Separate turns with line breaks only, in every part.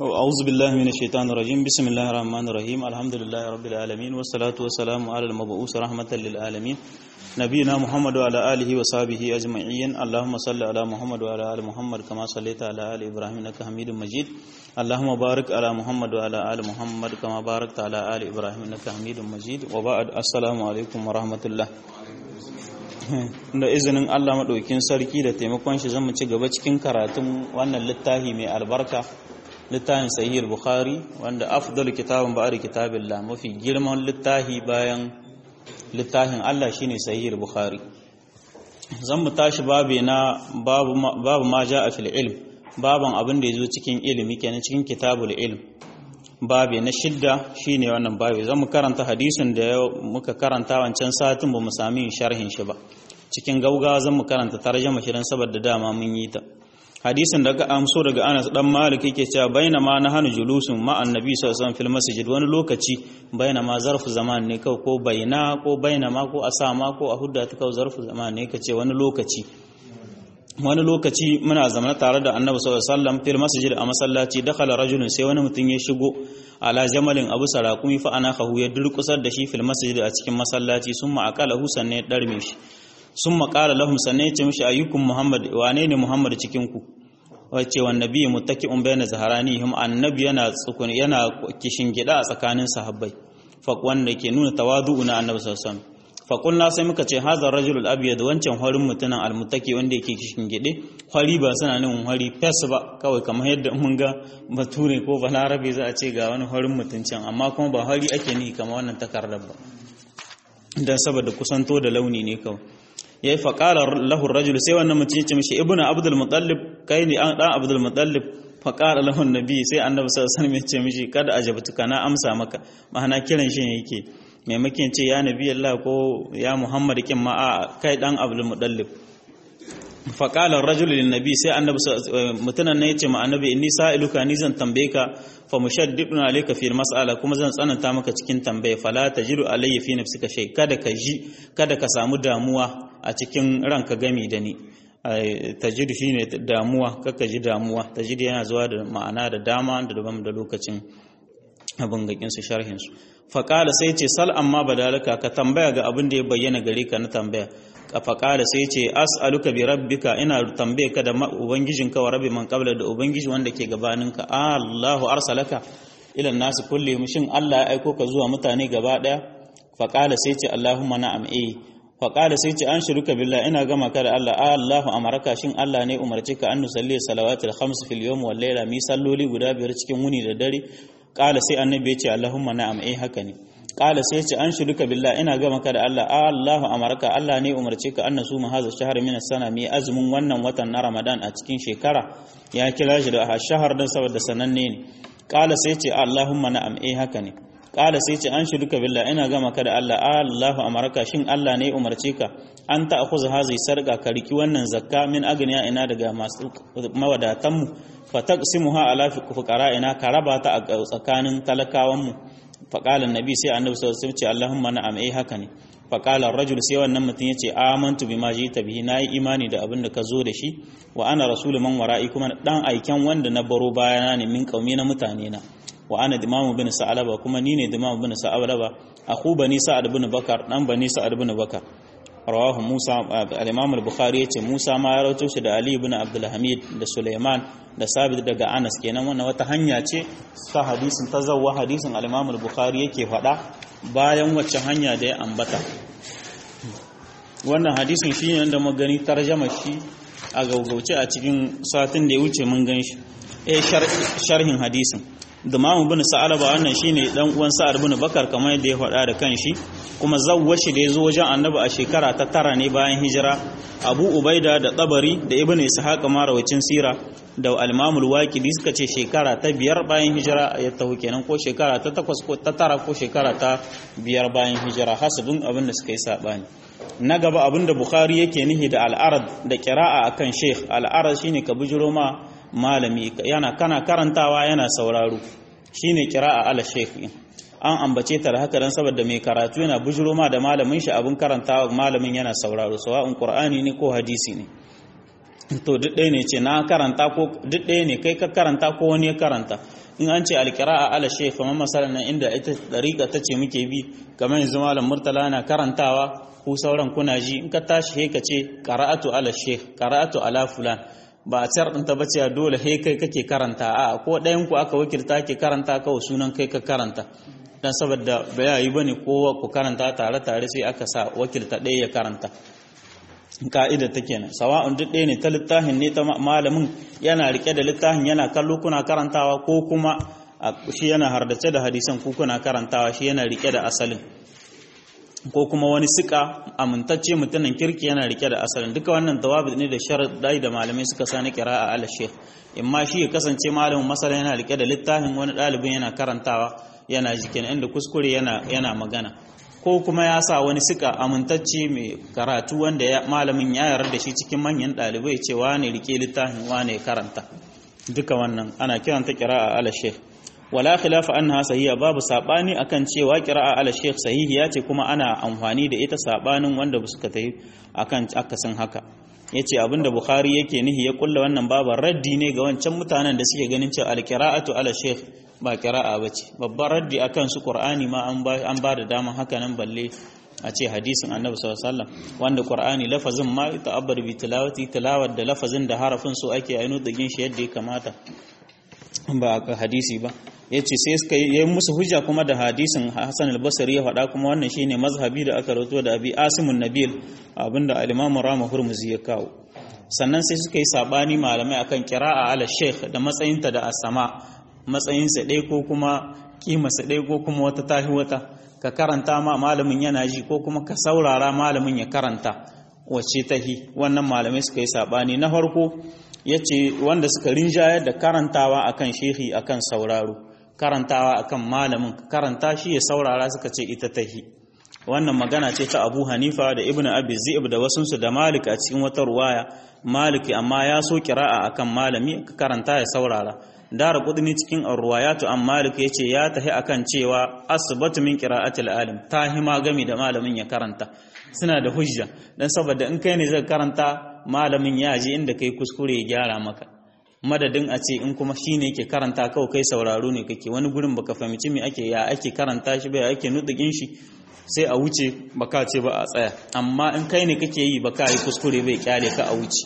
أعوذ بالله من الشيطان الرجيم بسم الله الرحمن الرحيم الحمد لله رب العالمين والصلاة والسلام على المبعوث رحمة للعالمين نبينا محمد وعلى آله وصحبه أجمعين اللهم صل على محمد وعلى آل محمد كما صليت على آل إبراهيم إنك حميد مجيد اللهم بارك على محمد وعلى آل محمد كما باركت على آل إبراهيم إنك حميد مجيد وبعد السلام عليكم ورحمة الله da izinin Allah maɗaukin sarki da taimakon shi zan mu ci gaba cikin karatun wannan littafi mai albarka littafin sahih bukhari wanda afdal kitabun ba'da kitabillah mafi girman littafi bayan littafin Allah shine sahih bukhari zan mu tashi babe na babu babu ma ja'a fil ilm baban abin da yazo cikin ilimi kenan cikin kitabul ilm babe na shidda shine wannan babe zan mu karanta hadisin da muka karanta wancan satin ba mu sami sharhin shi ba cikin gaugawa zan mu karanta tarjuma shi dan saboda dama mun yi ta hadisin daga amso daga Anas dan Malik yake cewa bainama na hanu julusun ma annabi sallallahu alaihi wasallam fil masjid wani lokaci bainama zarfu zaman ne kawai ko baina ko bainama ko asama ko a hudda ta kawai zarfu zaman ne kace wani lokaci wani lokaci muna zama tare da annabi sallallahu alaihi wasallam fil masjid a masallaci dakhala rajulun sai wani mutum ya shigo ala jamalin abu sarakumi fa ana khahu ya durkusar da shi fil masjid a cikin masallaci summa aqalahu sanne ya darme shi summa qala lahum sanne ya ce mishi ayyukum muhammad wane ne muhammad cikin ku wace wa nabi muttaki'un bayna zaharanihim annabi yana tsukun yana kishin gida a tsakanin sahabbai fa wanda ke nuna tawadu'u na annabi sallallahu alaihi wasallam faƙulna sai muka ce hazar rajulul abiyad wancan horin mutumin almutaki wanda yake kishin gide hori ba suna nan hori fes ba kawai kamar yadda mun ga bature ko balarabe za a ce ga wani horin mutuncin amma kuma ba hori ake ni kamar wannan takardar ba dan saboda kusanto da launi ne kawai yayi faqala lahu rajul sai wannan mutum ya ce mishi ibnu abdul muttalib kai ne dan abdul muttalib faqala lahu nabi sai annabi sallallahu alaihi wasallam ya ce mishi kada ajabtuka na amsa maka ma'ana kiran shi yake maimakon ce ya nabi Allah ko ya Muhammad kin ma a kai dan Abdul Mudallib fa qala ar-rajul lin nabi sai annabi mutunan ne yace ma annabi inni sa'iluka ni zan tambaye ka fa mushaddidun alayka fi mas'ala kuma zan tsananta maka cikin tambaye fala tajidu alayya fi nafsika shay kada ka ji kada ka samu damuwa a cikin ranka gami da ni tajidu shine damuwa kaka ji damuwa tajidu yana zuwa da ma'ana da dama da daban da lokacin abin gakin su sharhin su faƙala sai ce sal amma badalaka ka tambaya ga abin da ya bayyana gare ka na tambaya faƙala sai ce as'aluka bi rabbika ina tambaye ka da ubangijinka wa rabbi man qabla da ubangiji wanda ke gabaninka Allahu arsalaka ila nasu kulli shin Allah ya aiko ka zuwa mutane gaba daya faƙala sai ce Allahumma na'am eh faƙala sai ce an shiruka billah ina gama ka da Allah Allahu amaraka shin Allah ne umarci ka an nusalli salawatul khams fil yawm wal layla mi salloli guda biyar cikin wuni da dare kala sai annabi ya ce Allahumma na'am eh haka ne kala sai ya ce an shuduka billah ina ga maka da Allah Allahu amarka Allah ne umarce ka annasu mu haza shahar min sana mai azumin wannan watan na Ramadan a cikin shekara ya kira shi da shahar dan saboda sananne ne kala sai ya ce Allahumma na'am eh haka ne kala sai ce an shuduka billah ina ga maka da Allah Allahu amarka shin Allah ne umarce ka an ta akuza hazi sarga ka riki wannan zakka min agniya ina daga masu mawadatan mu fataqsimuha ala fuqara'ina ka raba ta a tsakanin talakawan mu faqala annabi sai annabi sallallahu alaihi wasallam ce Allahumma na'am eh haka ne faqala ar-rajul sai wannan mutum yace amantu bima jita bihi nayi imani da abin da ka zo da shi wa ana rasul man wara'i kuma dan aiken wanda na baro bayana ne min kaumi na mutane na wa ana dimamu bin sa'alaba kuma ni ne dimamu bin sa'alaba akhu bani sa'ad bin bakar dan bani sa'ad bin bakar rawahu Musa al-Imam al-Bukhari yace Musa ma ya rawaito shi da Ali ibn Abdul Hamid da Sulaiman da Sabit daga Anas kenan wannan wata hanya ce ta hadisin tazawwa hadisin al-Imam al-Bukhari yake faɗa bayan wacce hanya da ya ambata wannan hadisin shi ne da magani tarjama shi a gaugauce a cikin satin da ya wuce mun gan shi eh sharhin hadisin Dumamu bin Sa'alaba wannan shine dan uwan Sa'ad bin Bakar kamar yadda ya faɗa da kanshi kuma zawwashi da yazo wajen Annabi a shekara ta tara ne bayan hijira Abu Ubaida da Tabari da Ibn Ishaq marawacin sira da Al-Imam al-Waqidi suka ce shekara ta biyar bayan hijira ya taho kenan ko shekara ta takwas ko ta tara ko shekara ta biyar bayan hijira hasabin abin da suka yi sabani na gaba abin da Bukhari yake nihi da al-arad da qira'a akan Sheikh al-arad shine ka bujuro ma malami yana kana karantawa yana sauraro shine kira'a ala shaykh an ambace ta da haka dan saboda mai karatu yana bujuro ma da malamin shi abin karantawa malamin yana sauraro sawa'un qur'ani ne ko hadisi ne to duk ɗaya ne ce na karanta ko duk ɗaya ne kai ka karanta ko wani ya karanta in an ce alkira'a ala shaykh kamar masalan nan inda ita dariƙa ta ce muke bi kamar yanzu malam murtala na karantawa ku sauran kuna ji in ka tashi he ka ce qara'atu ala shaykh qara'atu ala fulan ba a tsar ɗinta ba cewa dole he kai kake karanta a ko ɗayan ku aka wakilta ke karanta kawai sunan kai ka karanta dan saboda ba ya yi bane kowa ku karanta tare tare sai aka sa wakilta ɗaya ya karanta ka'ida ta kenan sawa'un duk ɗaya ne ta littafin ne ta malamin yana rike da littafin yana kallo kuna karantawa ko kuma shi yana hardace da hadisan ku kuna karantawa shi yana rike da asalin ko kuma wani sika amintacce mutumin kirki yana rike da asalin duka wannan tawabi ne da sharadai da malamai suka sani qira'a ala sheikh imma shi ya kasance malamin masala yana rike da littafin wani ɗalibin yana karantawa yana jikin inda kuskure yana yana magana ko kuma ya sa wani sika amintacce mai karatu wanda ya malamin ya yarda da shi cikin manyan ɗalibai ce wane rike littafin wane karanta duka wannan ana kiranta qira'a ala sheikh wala khilafa annaha sahiha babu sabani akan cewa qira'a ala sheikh sahihiya ce kuma ana amfani da ita sabanin wanda suka tayi akan akasin haka yace abinda bukhari yake nihi ya kulla wannan baban raddi ne ga wancan mutanen da suke ganin cewa al-qira'atu ala sheikh ba qira'a bace babban raddi akan su qur'ani ma an ba an ba da daman haka nan balle a ce hadisin annabi sallallahu alaihi wasallam wanda qur'ani lafazin ma ta'abbar bi tilawati tilawar da lafazin da harafin su ake ainu dagin shi yadda ya kamata ba ka hadisi ba yace sai suka yi musu hujja kuma da hadisin Hassan al-Basri ya faɗa kuma wannan shine mazhabi da aka rawato da Abi Asimun Nabil abinda al-Imam Rama Hurmuzi ya kawo sannan sai suka yi sabani malamai akan qira'a ala sheikh da matsayinta da asama matsayinsa ɗaya ko kuma kimarsa ɗaya ko kuma wata tahi wata ka karanta ma malamin yana ji ko kuma ka saurara malamin ya karanta wacce tahi wannan malamai suka yi sabani na farko yace wanda suka rinjayar da karantawa akan shehi akan sauraro karantawa akan malamin karanta shi ya saurara suka ce ita tahi wannan magana ce ta Abu Hanifa da Ibn Abi Zi'ib da wasunsu da Malik a cikin wata ruwaya Malik amma ya so kira'a akan malami karanta ya saurara dara kudini cikin ruwayatu an Malik yace ya tahi akan cewa asbatu min qira'atil alim tahima gami da malamin ya karanta suna da hujja dan saboda in kai ne zai karanta malamin ya ji inda kai kuskure ya gyara maka madadin a ce in kuma shine yake karanta kawai kai sauraro ne kake wani gurin baka fahimci me ake ya ake karanta shi ba ake nutsukin shi sai a wuce baka ce ba a tsaya amma in kai ne kake yi baka yi kuskure bai kyale ka a wuce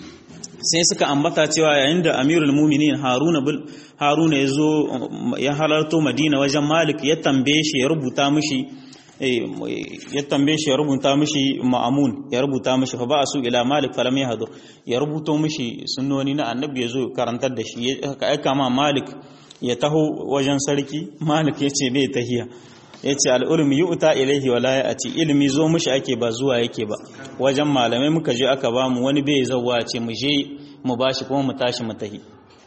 sai suka ambata cewa yayin da amirul muminin haruna bil haruna ya zo ya halarto madina wajen malik ya tambaye shi ya rubuta mishi ya tambaye shi ya rubuta mishi ma'amun ya rubuta mishi fa ba su ila malik falam ya hado ya rubuto mishi sunnoni na annabi ya zo karantar da shi ya aika ma malik ya taho wajen sarki malik ya ce bai tahiya ya ce al'ulmi yi uta ilaihi wa laye a ci ilimi zo mushi ake ba zuwa yake ba wajen malamai muka je aka ba mu wani bai zauwa ce mu je mu ba shi kuma mu tashi mu tahi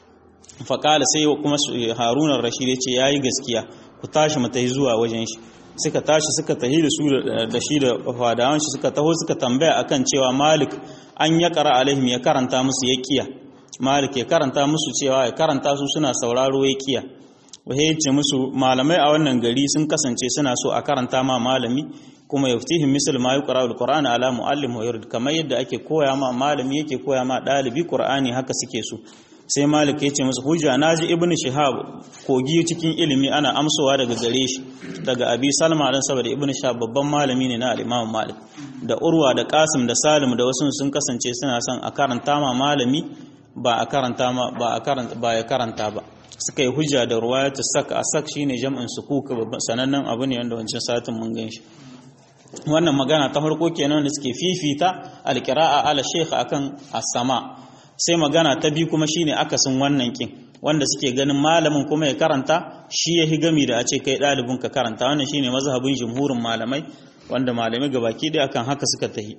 faƙala sai kuma harunan rashid ya ce ya yi gaskiya ku tashi mu tahi zuwa wajen shi suka tashi suka tahi da su da shi da fadawan shi suka taho suka tambaya akan cewa malik an ya kara alaihim ya karanta musu ya kiya malik ya karanta musu cewa ya karanta su suna sauraro ya kiya wahe ce musu malamai a wannan gari sun kasance suna so a karanta ma malami kuma yaftihim misal ma yuqra alquran ala muallim wa yurid kamar yadda ake koya ma malami yake koya ma dalibi qur'ani haka suke so sai malik ya ce musu hujja naji ibnu shihab kogi cikin ilimi ana amsowa daga gare shi daga abi salma dan saboda ibnu shihab babban malami ne na al-imam malik da urwa da qasim da salim da wasu sun kasance suna son a karanta ma malami ba a karanta ma ba a karanta ba ya karanta ba suka yi hujja da ruwayatu sak a sak shine jam'in sukuk sanannen abu ne wanda wancan satin mun gan shi wannan magana ta farko kenan da suke fifita alqira'a ala sheikh akan as-sama sai magana ta biyu kuma shine akasin wannan kin wanda suke ganin malamin kuma ya karanta shi ya higami da a ce kai ɗalibin ka karanta wannan shine mazhabin jumhurin malamai wanda malamai gabaki ɗaya akan haka suka tahi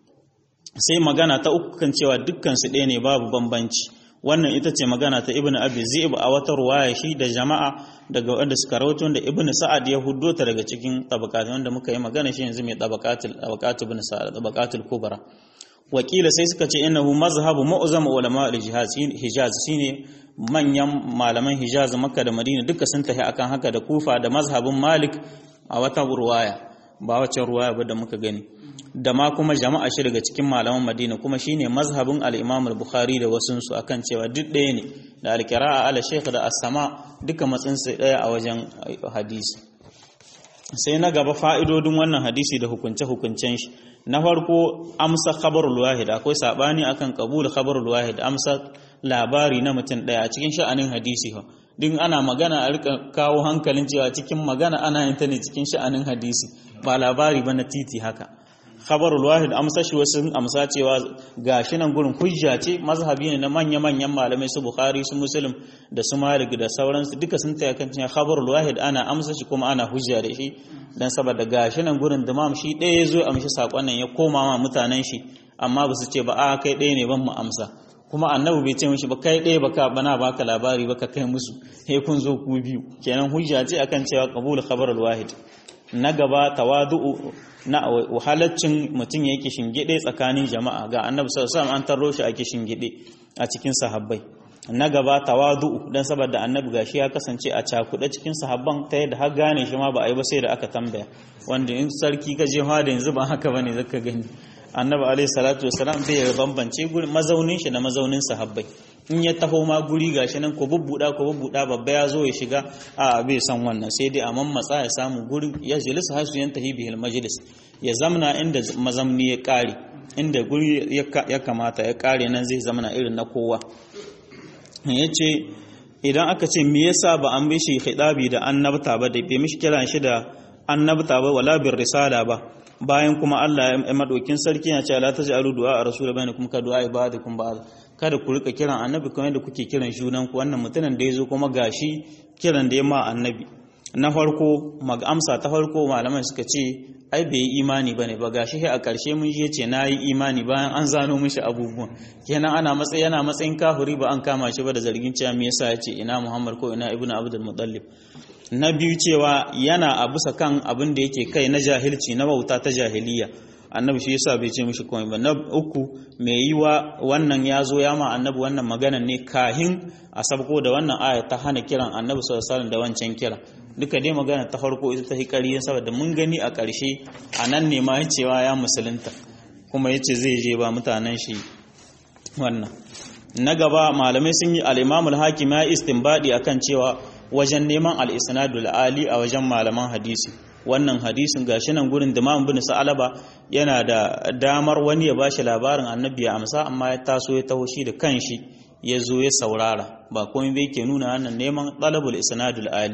sai magana ta uku kan cewa dukkan su ɗaya ne babu bambanci wannan ita ce magana ta ibnu abi zi'ib a wata ruwaya shi da jama'a daga wanda suka rawaito da ibnu sa'ad ya huddo ta daga cikin tabaqat wanda muka yi magana shi yanzu mai tabaqatul tabaqat ibnu sa'ad tabaqatul kubra wakila sai suka ce innahu mazhabu mu'zam ulama al-hijaz hijaz shine manyan malaman hijaz makka da madina duka sun tafi akan haka da kufa da mazhabin malik a wata ruwaya ba wacce ruwaya ba da muka gani da ma kuma jama'a shi daga cikin malaman Madina kuma shine mazhabin al-Imam al-Bukhari da wasun su akan cewa duk ɗaya ne da al-qira'a ala shaykh da as-sama duka matsin su ɗaya a wajen hadisi sai na gaba fa'idodin wannan hadisi da hukunce hukuncen shi na farko amsa khabarul wahid akwai sabani akan qabul khabarul wahid amsa labari na mutum ɗaya a cikin sha'anin hadisi ha din ana magana a rika kawo hankalin cewa cikin magana ana yin ta ne cikin sha'anin hadisi ba labari ba na titi haka khabarul wahid amsa shi wasu amsa cewa gashi nan gurin hujja ce mazhabi ne na manya-manyan malamai su bukhari su muslim da su malik da sauransu duka sun taya kan cewa khabarul wahid ana amsa shi kuma ana hujja da shi dan saboda gashi nan gurin damam shi ɗaya ya zo amshi sakon nan ya koma ma mutanen shi amma ba su ce ba a kai ɗaya ne ban mu amsa kuma annabi bai ce mishi ba kai ɗaya baka bana baka labari baka kai musu he kun zo ku biyu kenan hujja ce akan cewa qabul khabarul wahid na gaba tawadu'u na wahalaccin mutum yake shingide tsakanin jama'a ga annabi sallallahu alaihi wasallam an tarro shi ake shingide a cikin sahabbai na gaba tawadu'u dan saboda annabi gashi ya kasance a cakuɗe cikin sahabban ta yadda har gane shi ma ba a yi ba sai da aka tambaya wanda in sarki ka je da yanzu ba haka bane zaka gani annabi alaihi salatu wasalam bai bambance gurin mazaunin shi da mazaunin sahabbai in ya taho ma guri gashi nan ko bubbuda ko bubbuda babba ya zo ya shiga a bai san wannan sai dai a mammatsa ya samu guri ya jalisa hasu yan tahi bihil majlis ya zamna inda mazamni ya kare inda guri ya kamata ya kare nan zai zamna irin na kowa yace idan aka ce me yasa ba an bishi khidabi da annabta ba da bai mishi kiran shi da annabta ba wala bir risala ba bayan kuma Allah ya madaukin sarki ya ce la taj'alu du'a rasul bainakum ka du'a ibadikum ba'd kada ku rika kiran annabi kamar yadda kuke kiran junan ku wannan mutumin da yazo kuma gashi kiran da ya ma annabi na farko mag amsa ta farko malaman suka ce ai bai yi imani bane ba gashi a ƙarshe mun je ce nayi imani bayan an zano mishi abubuwan kenan ana matsayi yana matsayin kafiri ba an kama shi ba da zargin cewa me yasa yace ina Muhammad ko ina Ibnu Abdul Muttalib na biyu cewa yana a bisa kan abin da yake kai na jahilci na bauta ta jahiliya annabi shi yasa bai ce mishi komai ba na uku mai yi wa wannan ya zo ya ma annabi wannan maganan ne kahin a sabko da wannan aya ta hana kiran annabi sallallahu alaihi da wancan kira duka dai magana ta farko ita ta hikari saboda mun gani a ƙarshe a nan ne ma cewa ya musulunta kuma yace zai je ba mutanen shi wannan na gaba malamai sun yi al-imamul hakim ya istinbadi akan cewa wajen neman al-isnadul ali a wajen malaman hadisi wannan hadisin gashi nan gurin da Imam bin Sa'alaba yana da damar wani ya bashi labarin Annabi ya amsa amma ya taso ya taho shi da kanshi ya zo ya saurara ba komai bai ke nuna wannan neman talabul isnadul ali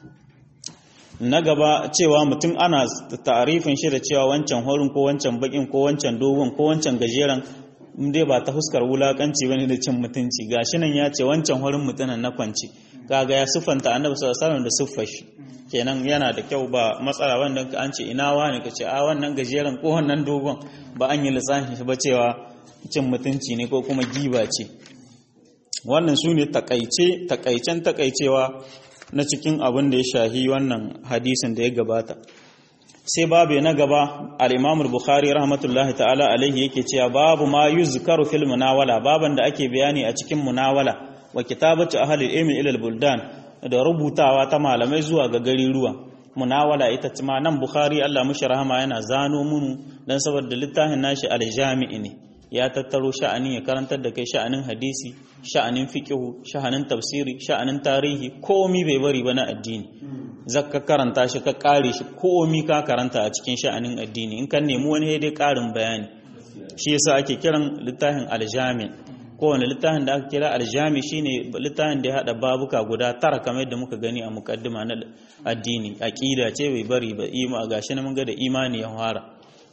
na gaba cewa mutum ana ta'arifin shi da cewa wancan horin ko wancan bakin ko wancan dogon ko wancan gajeren dai ba ta fuskar wulakanci bane da cin mutunci gashi nan ya ce wancan horin mutunan na kwanci kaga ya siffanta annabi sallallahu alaihi wasallam da siffar shi kenan yana da kyau ba matsala wanda an ce ina wani ka ce a wannan gajeren ko wannan dogon ba an yi lissafin shi ba cewa cin mutunci ne ko kuma giba ce wannan su ne takaice takaicen takaicewa na cikin abin da ya shahi wannan hadisin da ya gabata sai babu na gaba al-Imam al-Bukhari rahmatullahi ta'ala alaihi yake cewa babu ma yuzkaru fil munawala baban da ake bayani a cikin munawala wa kitabatu ahli ilmi ila al-buldan da rubutawa ta malamai zuwa ga gari ruwa munawala ita ma nan bukhari Allah mushi rahama yana zano munu dan saboda littafin nashi aljami'i ne ya tattaro sha'anin ya karantar da kai sha'anin hadisi sha'anin fiqhu sha'anin tafsiri sha'anin tarihi komi bai bari ba na addini zakka karanta shi ka kare shi komi ka karanta a cikin sha'anin addini in kan nemi wani dai karin bayani shi yasa ake kiran littafin aljami' kowane littafin da aka kira aljami shine littafin da ya hada babuka guda tara kamar yadda muka gani a mukaddima na addini aqida ce bai bari ba ima gashi na mun ga da imani ya fara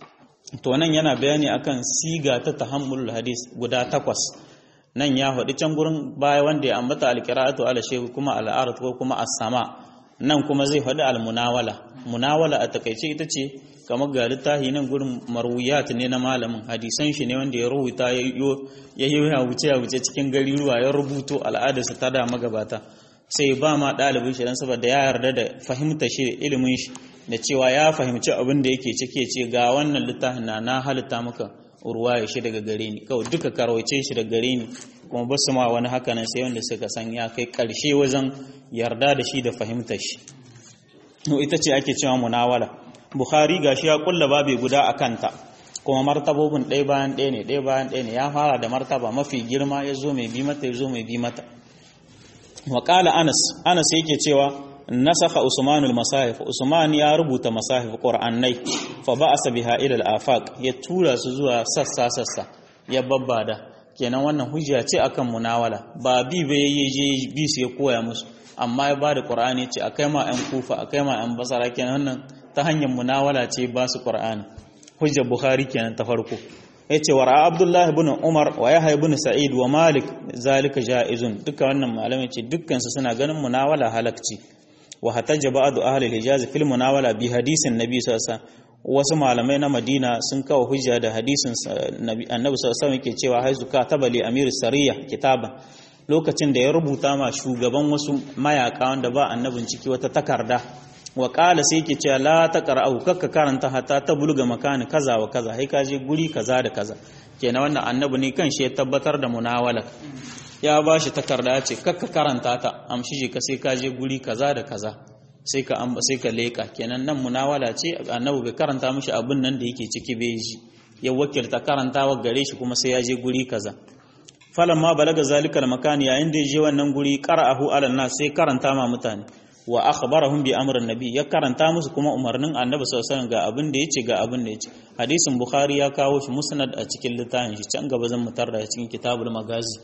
to nan yana bayani akan siga ta tahammulul hadis guda takwas nan ya faɗi can gurin baya wanda ya ambata alqira'atu ala shehu kuma al'arat ko kuma as-sama nan kuma zai faɗi al-munawala munawala a takaice ita ce kamar ga littafi nan gurin marwiyat ne na malamin hadisan shi ne wanda ya rubuta ya yi ya wuce ya wuce cikin gari ruwa ya rubuto al'adarsa ta da magabata sai ba ma ɗalibin shi dan saboda ya yarda da fahimta shi ilimin shi da cewa ya fahimci abin da yake cike ce ga wannan littafin na na halitta maka ruwaya shi daga gare ni kawai duka karwace shi daga gare ni kuma ba su ma wani haka nan sai wanda suka san ya kai ƙarshe wajen yarda da shi da fahimtar shi ita ce ake cewa munawala bukhari gashi ya kulla babe guda a kanta kuma martabobin ɗaya bayan ɗaya ne ɗaya bayan ɗaya ne ya fara da martaba mafi girma ya zo mai bi mata ya zo mai bi mata wa anas anas yake cewa nasakha usmanul masahif usman ya rubuta masahif qur'anai fa ba'asa biha ila al-afaq ya tura su zuwa sassa sassa ya babbada kenan wannan hujja ce akan munawala ba bi ba yayi je bi su ya koya musu amma ya bada qur'ani ce akai ma ɗan kufa akai ma ɗan basara kenan wannan ta hanyar munawala ce ba su qur'ani hujja bukhari kenan ta farko yace wa ra'a abdullahi ibn umar wa yahya ibn sa'id wa malik zalika jaizun duka wannan malamai ce dukkan su suna ganin munawala halakci wa hataja ba'du ahli al-hijaz fil munawala bi hadisin nabi sallallahu wasu malamai na madina sun kawo hujja da hadisin annabi sallallahu alaihi yake cewa haizu ka tabali amir sariya kitaban lokacin da ya rubuta ma shugaban wasu mayaka wanda ba annabin ciki wata takarda wa qala sai yake cewa la taqra'u kakka karanta hatta ta bulga makani kaza wa kaza sai ka je guri kaza da kaza kenan wannan annabi ne kan shi ya tabbatar da munawala ya ba shi takarda ce kakka karanta ta amshi je ka sai ka je guri kaza da kaza sai ka amba sai ka leka kenan nan munawala ce annabi bai karanta mishi abin nan da yake ciki bai ji ya wakilta karantawa gare shi kuma sai ya je guri kaza falan ma balaga zalika makan yayin da ya je wannan guri qara'ahu ala nas sai karanta ma mutane wa akhbarahum bi amrin nabi ya karanta musu kuma umarnin annabi sallallahu alaihi wasallam ga abin da yace ga abin da yace hadisin bukhari ya kawo shi musnad a cikin littafin shi can gaba zan mutar da cikin kitabul magazi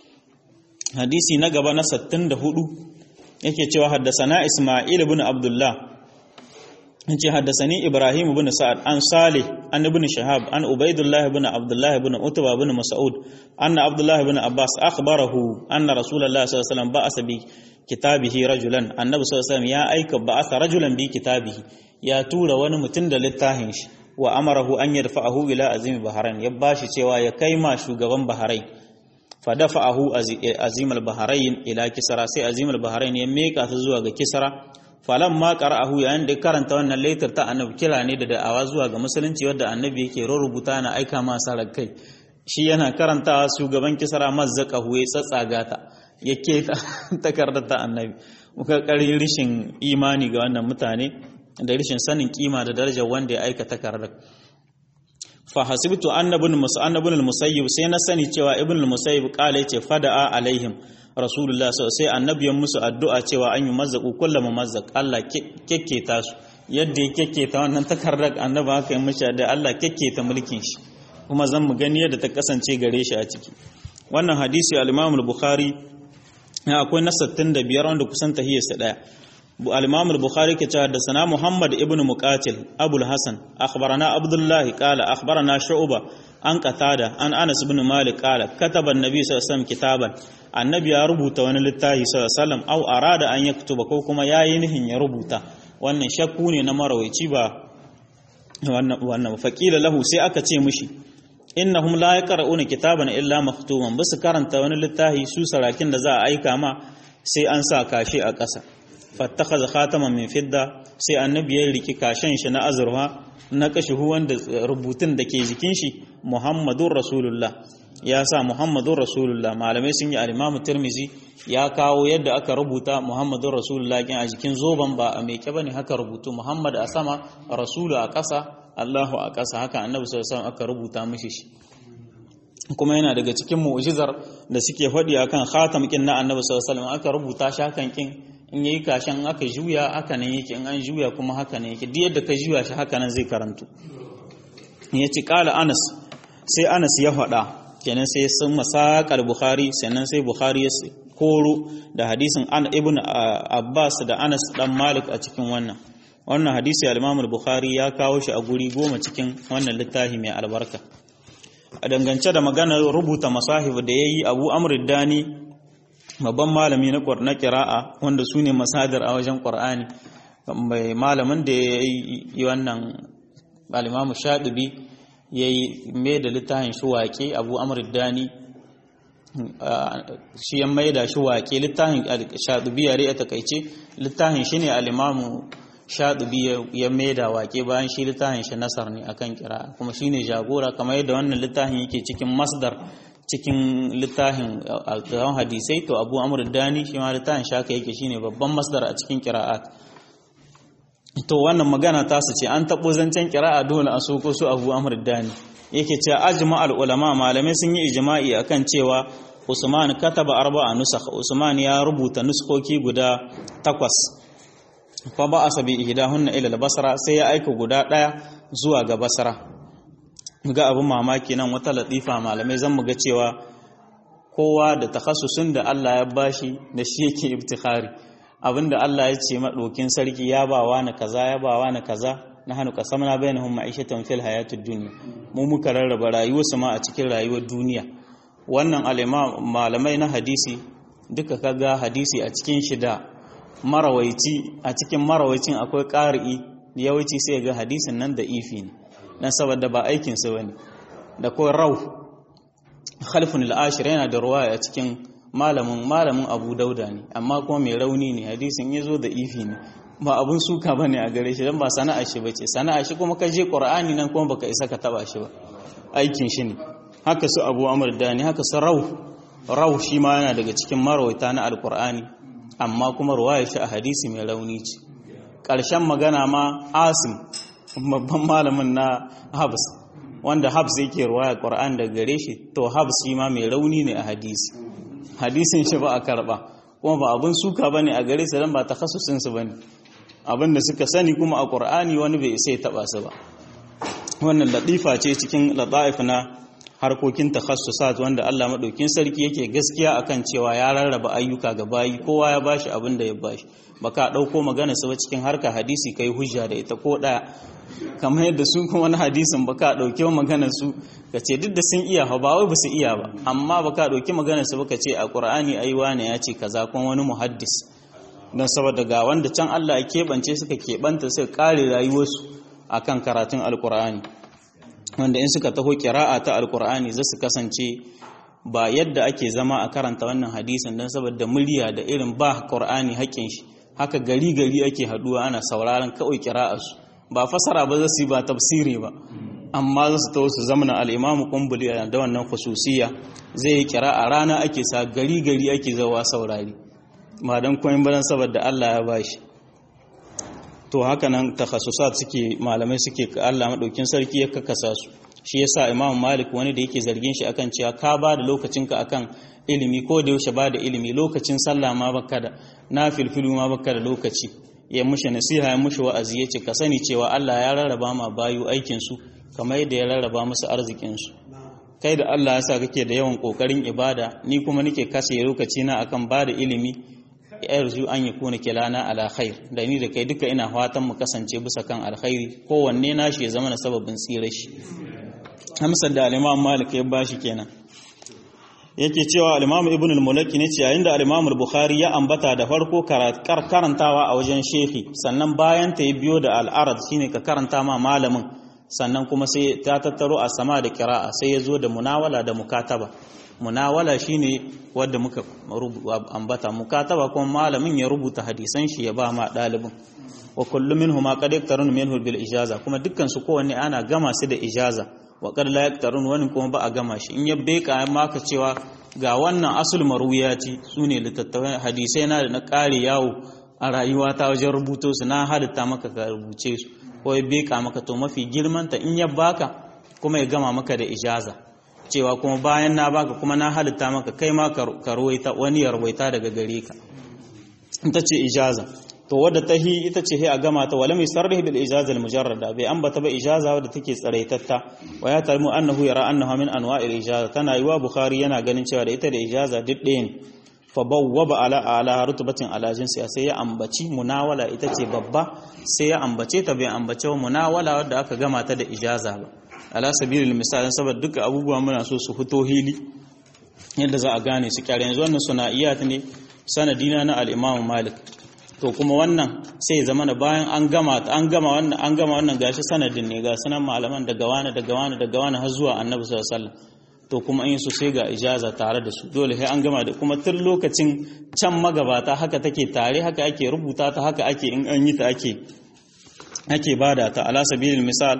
hadisi na gaba na 64 yake cewa haddasana Isma'il ibn Abdullah yace haddasani Ibrahim ibn Sa'ad an Salih an ibn Shahab an Ubaidullah ibn Abdullah ibn Utba ibn Mas'ud anna Abdullah ibn Abbas akhbarahu anna Rasulullah sallallahu alaihi wasallam ba'asa bi kitabihi rajulan annabi sallallahu alaihi wasallam ya aika ba'asa rajulan bi kitabihi ya tura wani mutum da littafin shi wa amarahu an yarfa'ahu ila azimi Bahrain ya bashi cewa ya kai ma shugaban Bahrain fadafa'ahu azim al-bahrain ila kisra sai azim al-bahrain ya meka su zuwa ga kisra falan ma qara'ahu yayin da karanta wannan laitar ta annabi kira ne da da'awa zuwa ga musulunci wanda annabi yake rubuta na aika ma sarar kai shi yana karantawa shugaban kisra mazzaqahu ya tsatsaga ta ya keta takardar ta annabi muka karin rishin imani ga wannan mutane da rishin sanin kima da darajar wanda ya aika takardar fa hasibtu annabun musannabun al-musayyib sai na sani cewa ibn al-musayyib kala yace fada'a alaihim rasulullah sai annabiyan musu addu'a cewa an yi mazzaku kullu mumazzaq Allah kekketa su yadda ya kekketa wannan takardar annabi haka yi mishi da Allah kekketa mulkin shi kuma zan mu gani yadda ta kasance gare shi a ciki wannan hadisi al-Imam al-Bukhari akwai na 65 wanda kusan tahiyarsa daya الإمام البخاري كتاب حدثنا محمد ابن مقاتل أبو الحسن أخبرنا عبد الله قال أخبرنا شعبة عن قتادة عن أنس بن مالك قال كتب النبي صلى الله عليه وسلم كتابا النبي يربط ونلتاه صلى الله عليه وسلم أو أراد أن يكتب كوكما يا ينهن يربط وأن شكوني نمروي تبا وأن فقيل له سي أكا مشي innahum la yaqra'una kitaban illa maktuman basu karanta wani littafi su sarakin da za a aika ma sai an sa kashi a ƙasa fattakaza khataman min fidda sai annabi ya riki kashen shi na azurfa na kashihu wanda rubutun da ke jikin shi muhammadun rasulullah ya sa muhammadun rasulullah malamai sun yi alimamu tirmizi ya kawo yadda aka rubuta muhammadun rasulullah kin a jikin zoban ba a meke bane haka rubutu muhammad a sama rasulu a ƙasa allahu a ƙasa haka annabi sallallahu alaihi aka rubuta mishi shi kuma yana daga cikin mu'jizar da suke faɗi akan khatam kin na annabi sallallahu alaihi aka rubuta shi hakan kin in yayi kashin aka juya haka nan yake in an juya kuma haka nan yake duk yadda ka juya shi haka nan zai karantu ya ci kala anas sai anas ya faɗa kenan sai sun masakar bukhari sannan sai bukhari ya koro da hadisin an ibn abbas da anas dan malik a cikin wannan wannan hadisi al-imam bukhari ya kawo shi a guri goma cikin wannan littafi mai albarka a dangance da maganar rubuta masahib da yayi abu amr dani babban malami na kira'a wanda su ne masadar a wajen ƙwar'ani mai malamin da ya yi wannan alimamu shaɗubi ya yi mai da littafin shi waƙe abu dani shi ya mai da shi waƙe littafin shaɗubi yare a takaice littafin shi ne alimamu shaɗubi ya mai da waƙe bayan shi littafin shi nasar ne akan kira'a kuma shi ne jagora kamar yadda wannan littafin yake cikin masdar cikin littafin alƙawan hadisai to abu amur dani shi ma littafin shaka yake shine babban masdar a cikin kira'at to wannan magana ta su ce an taɓo zancen kira'a dole a soko su abu amur dani yake cewa ajma al ulama malamai sun yi ijma'i akan cewa Usman kataba arba'a nusakh Usman ya rubuta nuskoki guda takwas fa ba asabi ihdahunna ila al-basra sai ya aika guda daya zuwa ga basra ga abin mamaki nan wata latifa malamai zan mu ga cewa kowa da takhassusin da Allah ya bashi da shi yake ibtikhari abinda Allah ya ce maɗokin sarki ya ba wa na kaza ya ba wa na kaza na hannu kasamna bainahum ma'ishatan fil hayatid dunya mu muka rarraba rayuwar su ma a cikin rayuwar duniya wannan malamai na hadisi duka kaga hadisi a cikin shi da marawaici a cikin marawaicin akwai ƙari'i yawanci sai ga hadisin nan da ifi ne dan saboda ba aikin sa bane da ko rau khalfun al-ashir yana da ruwaya a cikin malamin malamin abu dauda ne amma kuma mai rauni ne hadisin ya zo da ifi ne ba abun suka bane a gare shi don ba sana'a shi bace sana'a shi kuma ka je qur'ani nan kuma baka isa ka taba shi ba aikin shi ne haka su abu amr dani haka su rau rau shi ma yana daga cikin marawaita na alqur'ani amma kuma ruwaya shi a hadisi mai rauni ce ƙarshen magana ma asim babban malamin na habs wanda habs yake ruwaya qur'ani daga gare shi to habs shi ma mai rauni ne a hadisi hadisin shi ba a karba kuma ba abin suka bane a gare su dan ba takhassusin su bane abin da suka sani kuma a Qur'ani wani bai sai taba su ba wannan latifa ce cikin lataif na harkokin takhassusat wanda Allah madaukin sarki yake gaskiya akan cewa ya rarraba ayyuka ga bayi kowa ya bashi abin da ya bashi baka dauko magana su ba cikin harka hadisi kai hujja da ita ko daya kamar yadda su kuma wani hadisin baka dauke magana su ka ce duk da sun iya ba wai ba su iya ba amma baka dauki magana su baka ce a qur'ani ai wane ya ce kaza kuma wani muhaddis don saboda ga wanda can Allah ya keɓance suka keɓanta suka kare rayuwarsu akan karatun alqur'ani wanda in suka taho kira'a ta alqur'ani za su kasance ba yadda ake zama a karanta wannan hadisin don saboda murya da irin ba qur'ani haƙƙin shi haka gari gari ake haduwa ana sauraron kawai kira'arsu ba fasara ba za su yi ba tafsiri ba amma za su taho su zamana al'imamu kumbuli da wannan khususiya zai yi kira a rana ake sa gari gari ake zawa saurari ba don koyin badan saboda Allah ya bashi to haka nan takhasusat suke malamai suke Allah madaukin sarki ya kakasa su shi yasa Imam Malik wani da yake zargin shi akan cewa ka ba da lokacinka akan ilimi ko da yaushe ba da ilimi lokacin sallah ma baka da na filfilu ma baka da lokaci ya mushi nasiha ya mushi wa'azi ya ce ka sani cewa Allah ya rarraba ma bayu aikinsu kamar yadda ya rarraba musu arzikinsu kai da Allah ya sa kake da yawan kokarin ibada ni kuma nake kashe lokaci na akan ba da ilimi yarzu an yi kuna kilana ala khair da ni da kai duka ina fatan mu kasance bisa kan alkhairi kowanne nashi ya zama na sababin tsira shi amsar da al-Imam Malik ya bashi kenan yake cewa al-Imam Ibn al-Mulaki ne ce yayin da al-Imam al-Bukhari ya ambata da farko karantawa a wajen shehi sannan bayan ta yi biyo da al-arad shine ka karanta ma malamin sannan kuma sai ta tattaro a sama da kira'a sai ya zo da munawala da mukataba munawala shine wanda muka ambata mukataba kuma malamin ya rubuta hadisan shi ya ba ma dalibin wa kullu minhuma qad yaktarun minhu bil ijaza kuma dukkan su kowanne ana gama su da ijaza wa qad la yaktarun wani kuma ba a gama shi in ya beka maka cewa ga wannan asul marwiyati sune littattafan hadisai na da na kare yawo a rayuwa ta wajen rubuto su na halitta maka ka rubuce su ko ya beka maka to mafi girman ta in ya baka kuma ya gama maka da ijaza cewa kuma bayan na baka kuma na halitta maka kai ma ka ruwaita wani ya ruwaita daga gare ka ita ce ijaza to wadda ta hi ita ce a gama ta wala mai sarrihi bil ijaza al mujarrada bai ambata ba ijaza wadda take tsaraitatta wa ya talmu annahu yara annaha min anwa'il ijaza tana yiwa bukhari yana ganin cewa da ita da ijaza duk ɗaya ne fa bawwaba ala ala rutubatin ala jinsi sai ya ambaci munawala ita ce babba sai ya ambace ta bai ambace munawala wadda aka gama ta da ijaza ba ala sabilil misal saboda duka abubuwa muna so su fito hili yadda za a gane su kyare yanzu wannan suna'iyat ne sanadina na al-imam malik to kuma wannan sai zama na bayan an gama an gama wannan an gama wannan gashi sanadin ne ga sanan malaman daga wani daga wani daga wani har zuwa annabi sallallahu alaihi wasallam to kuma in su sai ga ijaza tare da su dole sai an gama da kuma tun lokacin can magabata haka take tare haka ake rubuta ta haka ake in an yi ta ake ake bada ta ala sabilil misal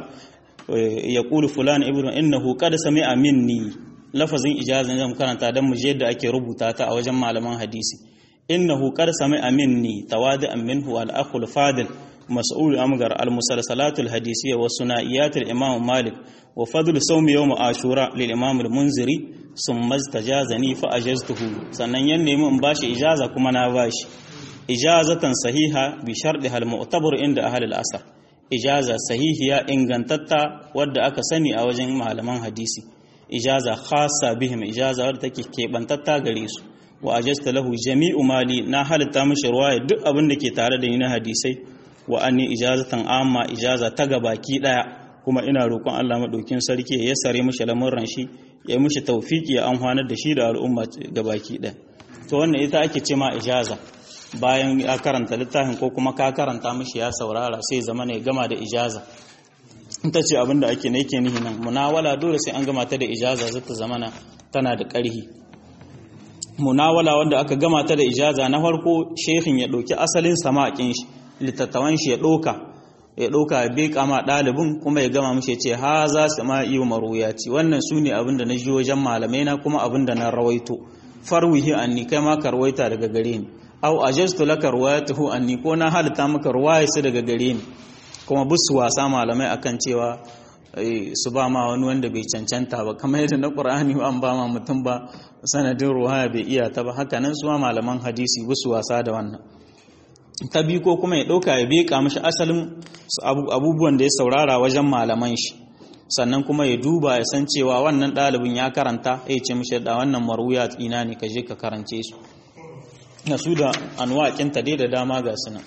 yaqulu fulan ibnu innahu qad sami'a minni lafazin ijazan zan karanta dan mu je yadda ake rubuta ta a wajen malaman hadisi innahu qad sami'a minni tawadi'an minhu al-akhul fadil mas'ul amgar al-musalsalatul hadisiyya wa suna'iyatul imam malik wa fadl sawm yawm ashura lil imam al-munziri summa istajazani fa ajaztuhu sannan yan nemi in bashi ijaza kuma na bashi ijazatan sahiha bi sharɗi al-mu'tabar inda ahli al-asr ijaza sahihiya ingantatta wadda aka sani a wajen malaman hadisi ijaza khassa bihim ijaza wadda take kebantatta gare su wa ajasta lahu jami'u mali na halitta mishi ruwaya duk abin da ke tare da ni na hadisai wa anni ijazatan amma ijaza ta gabaki daya kuma ina roƙon Allah madaukin sarki ya sare mishi lamurran shi ya yi mishi tawfiki ya amfanar da shi da al'umma gabaki daya to wannan ita ake ce ma ijaza bayan ya karanta littafin ko kuma ka karanta mishi ya saurara sai zama ne gama da ijaza ita ce abinda ake ne yake nihi nan munawala dole sai an gama ta da ijaza zata zamana tana da ƙarhi munawala wanda aka gama ta da ijaza na farko shehin ya ɗauki asalin samakin shi litattawan shi ya ɗauka ya ɗauka ya beka ma ɗalibin kuma ya gama mishi ce ha za su ma iya maruyati wannan su ne abinda na ji wajen malamai na kuma abinda na rawaito farwihi anni kai ma ka rawaita daga gare ni aw ajaztu laka ruwayatuhu anni ko na halitta maka ruwayarsa daga gare ni kuma busu wasa malamai akan cewa su ba ma wani wanda bai cancanta ba kamar yadda na qur'ani an ba ma mutum ba sanadin ruwaya bai iya ta ba haka nan su ma malaman hadisi busu wasa da wannan ta bi ko kuma ya dauka ya beka mishi asalin abubuwan da ya saurara wajen malaman shi sannan kuma ya duba ya san cewa wannan ɗalibin ya karanta ya ce mishi da wannan maruya ina ne ka je ka karance su na su da anwaƙinta dai da dama ga suna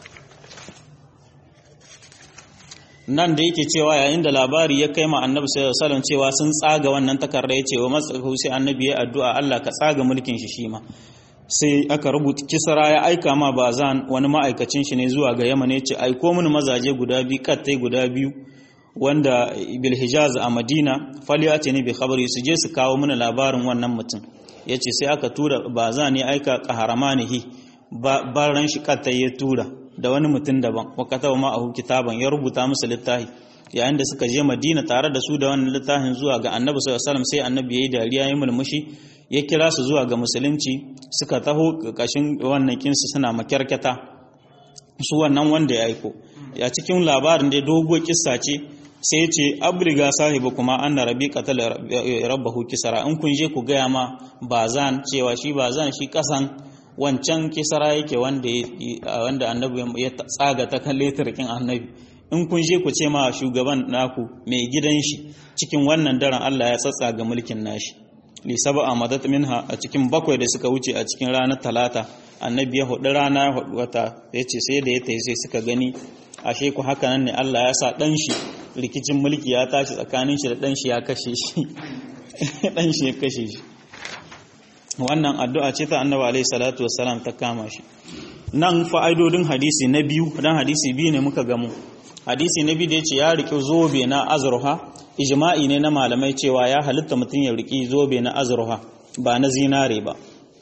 nan da yake cewa yayin da labari ya kai ma annabi sallallahu alaihi cewa sun tsaga wannan takarda ya ce wa matsahu sai annabi ya addu'a Allah ka tsaga mulkin shi shima sai aka rubuta kisra ya aika ma bazan wani ma'aikacin shi ne zuwa ga Yaman ya ce aiko mini mazaje guda biyu kattai guda biyu wanda bil hijaz a Madina faliyati ne bi khabari su je su kawo mini labarin wannan mutum ya ce sai aka tura ba za ne aika ƙaharamanihi baran shi kata ya tura da wani mutum daban wakata wa ma'ahu kitaban ya rubuta musu littafi yayin da suka je madina tare da su da wannan littafin zuwa ga annabi sallallahu alaihi sai annabi yayi dariya ya mulmushi ya kira su zuwa ga musulunci suka taho kashin wannan kinsu suna makyarkata su wannan wanda ya aiko ya cikin labarin da dogo kissa ce sai ya ce abriga sahibu kuma anna rabi qatala rabbahu kisara in kun je ku gaya ma bazan cewa shi bazan shi kasan wancan kisara yake wanda wanda annabi ya tsaga ta kan letarkin annabi in kun je ku ce ma shugaban naku mai gidan shi cikin wannan daren Allah ya tsatsaga mulkin nashi li sab'a madat minha a cikin bakwai da suka wuce a cikin ranar talata annabi ya hudu rana ya hudu wata yace sai da ya tayi sai suka gani ashe ku haka nan ne Allah ya sa dan shi rikicin mulki ya tashi tsakanin shi da dan shi ya kashe shi dan shi ya kashe shi wannan addu'a ce ta annabi alaihi salatu wassalam ta kama shi nan fa'idodin hadisi na biyu dan hadisi biyu ne muka gamu hadisi na biyu da yace ya riki zobe na azruha ijma'i ne na malamai cewa ya halitta mutum ya riki zobe na azruha ba na zinare ba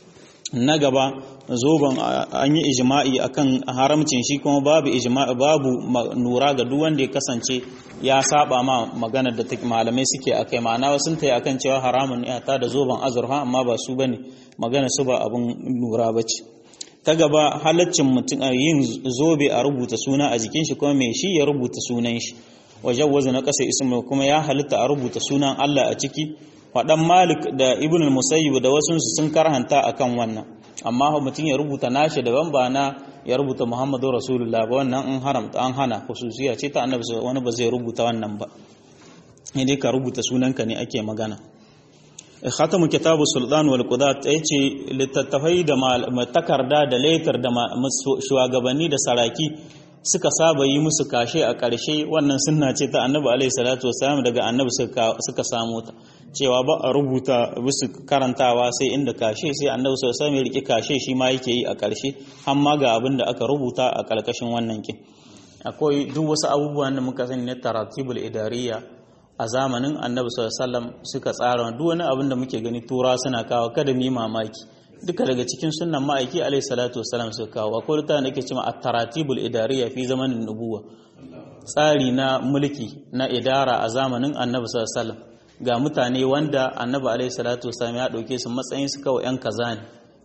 na gaba zoben an yi ijma'i akan haramcin shi kuma babu ijma'i babu nura ga duk wanda ya kasance ya saba ma magana da malamai suke akai ma'ana wasu ta akan cewa haramun ne ta da zoben azurfa amma ba su bane magana su ba abun nura bace ta gaba halaccin mutum yin zobe a rubuta suna a jikin shi kuma mai shi ya rubuta sunan shi wajen wazu na kasa ismu kuma ya halitta a rubuta sunan Allah a ciki waɗan malik da ibn musayyib da wasu sun karhanta akan wannan amma mutum ya rubuta nashi daban ba na ya rubuta muhammadu rasulullah ba wannan an haramta an hana khususiya ce ta annabi wani ba zai rubuta wannan ba dai ka rubuta sunanka ne ake magana khatamu kitabu sultan wal qudat yace littattafai da takarda da letter da shugabanni da saraki suka saba yi musu kashe a ƙarshe wannan sunna ce ta annabi alaihi salatu wasalam daga annabi suka samu ta cewa ba a rubuta bisu karantawa sai inda kashe sai annabi sallallahu alaihi wasallam ya rike kashe shi ma yake yi a ƙarshe amma ga abin da aka rubuta a ƙarƙashin wannan kin akwai duk wasu abubuwan da muka sani na taratibul idariya a zamanin annabi sallallahu alaihi wasallam suka tsara duk wani abin da muke gani tura suna kawo kada mu yi mamaki duka daga cikin sunnan ma'aiki alaihi salatu wasallam suka kawo akwai littafin da ke cewa at-taratibul idariya fi zamanin nubuwa tsari na mulki na idara a zamanin annabi sallallahu alaihi wasallam ga mutane wanda annabi alaihi salatu wasallam ya dauke su matsayin su kawai yan kaza ne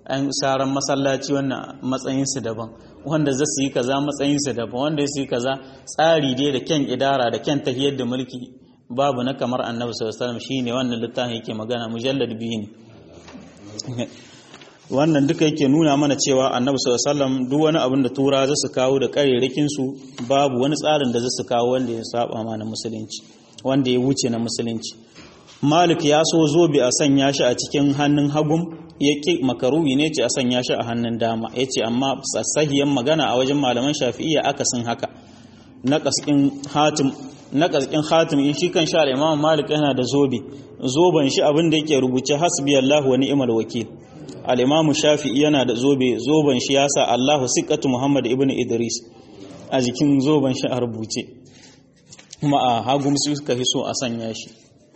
an saran masallaci wannan matsayinsu daban wanda za su yi kaza matsayinsu daban wanda su yi kaza tsari dai da kyan idara da kyan tahiyar da mulki babu na kamar annabi sallallahu alaihi wasallam shine wannan littafin yake magana mujallad biyu ne wannan duka yake nuna mana cewa annabi sallallahu alaihi wasallam duk wani abin da tura za su kawo da karerakin su babu wani tsarin da za su kawo wanda ya saba ma na musulunci wanda ya wuce na musulunci malik ya so zobe a sanya shi a cikin hannun hagum ya ƙi makaruhi ne ce a sanya shi a hannun dama ya ce amma sahiyan magana a wajen malaman shafi'iyya akasin haka na ƙasƙin hatim na ƙasƙin hatim in shi kan sha imam malik yana da zobe zoben shi abin da yake rubuce hasbi allah wa ni'mal wakil al-imam shafi'i yana da zobe zoben shi yasa allahu siqatu muhammad ibn idris a jikin zoben shi a rubuce kuma a hagum su suka fi so a sanya shi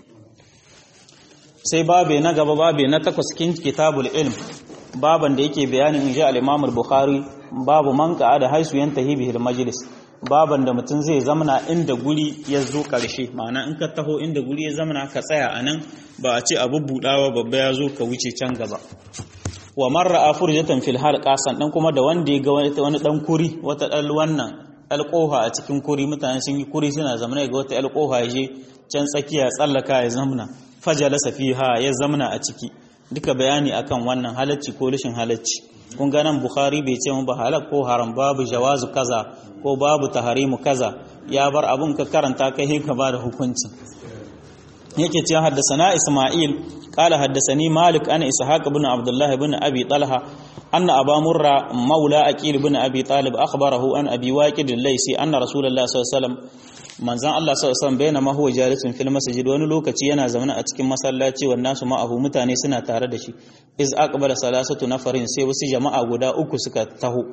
sai babe na gaba babe na takwas cikin kitabul ilm baban da yake bayanin inji al-Imam al-Bukhari babu man da haisu yantahi bihil majlis baban da mutum zai zamana inda guri ya zo karshe ma'ana in ka taho inda guri ya zamana ka tsaya anan ba a ce abu budawa babba ya zo ka wuce can gaba wa marra afurjatan fil halqa dan kuma da wanda ya ga wani dan kuri wata dal wannan alƙoha a cikin kuri mutane sun yi kuri suna zamana ga wata alƙoha ya je can tsakiya tsallaka ya zamana fajalasa fiha ya zamna a ciki duka bayani akan wannan halacci ko rashin halacci kun ga nan bukhari bai ce mu ba halal ko haram babu jawazu kaza ko babu taharimu kaza ya bar abun ka karanta kai ka ba da hukunci yake ce haddasana isma'il qala haddasani malik ana ishaq ibn abdullah ibn abi talha anna aba murra maula aqil ibn abi talib akhbarahu an abi waqid al-laysi anna rasulullah sallallahu alaihi wasallam manzan Allah sallallahu alaihi wasallam bainama huwa jalisun fil masjid wani lokaci yana zaune a cikin masallaci wannan su ma'ahu mutane suna tare da shi iz aqbala salasatu nafarin sai wasu jama'a guda uku suka taho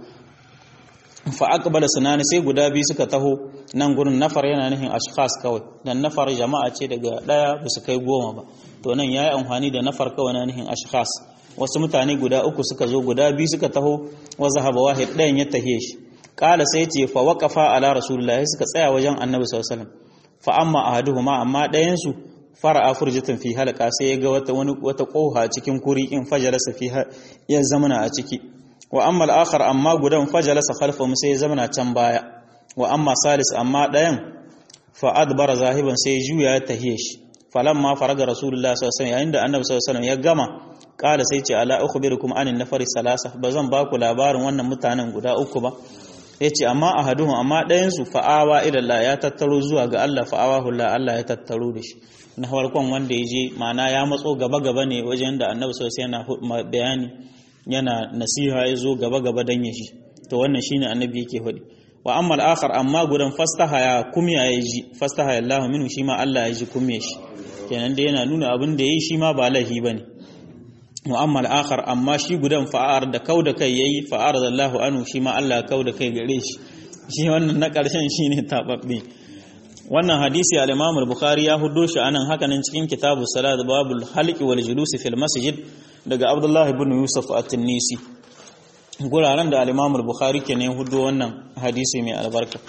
fa aqbala sunani sai guda biyu suka taho nan gurin nafar yana nufin ashkhas kawai dan nafar jama'a ce daga daya ba su kai goma ba to nan yayi amfani da nafar kawai na nufin ashkhas wasu mutane guda uku suka zo guda biyu suka taho wa zahaba wahid ɗayan ya tahe shi kala sai ce fa waqafa ala rasulullahi suka tsaya wajen annabi sallallahu alaihi wasallam fa amma ahaduhuma amma ɗayan su fara'a furjatan fi halqa sai ya ga wata wani wata koha cikin kuri in fajalasa fi ya zamana a ciki wa amma al-akhar amma gudan fajalasa khalfahu sai ya zamana can baya wa amma salis amma ɗayan fa adbara zahiban sai juya ya tahiye shi falamma faraga rasulullahi sallallahu alaihi wasallam yayin da annabi sallallahu alaihi wasallam ya gama kala sai ce ala ukhbirukum anin nafari salasa bazan ba ku labarin wannan mutanen guda uku ba ya ce amma a haduhun amma ɗayansu fa'awa ilallah ya tattaro zuwa ga Allah fa'awa hula Allah ya tattaro da shi na farkon wanda ya je mana ya matso gaba-gaba ne wajen da annabi sosai yana bayani yana nasiha ya zo gaba-gaba don ya shi to wannan shine annabi yake faɗi wa amma al'akhar amma gudan fastaha ya kumya ya ji fastaha ya Allah minu shi ma Allah ya ji kumya shi kenan da yana nuna abin da ya yi shi ma ba laifi ba ne mu'ammal akhar amma shi gudan fa'ar da kau da kai yayi fa'ar da Allahu anu shi ma Allah kau da kai gare shi shi wannan na karshen shine tababbe wannan hadisi al-Imam al-Bukhari ya huddo shi anan haka nan cikin kitabu salat babul halqi wal julus fil masjid daga Abdullah ibn Yusuf at-Tinisi guraren da al-Imam al-Bukhari ke ne huddo wannan hadisi mai albarka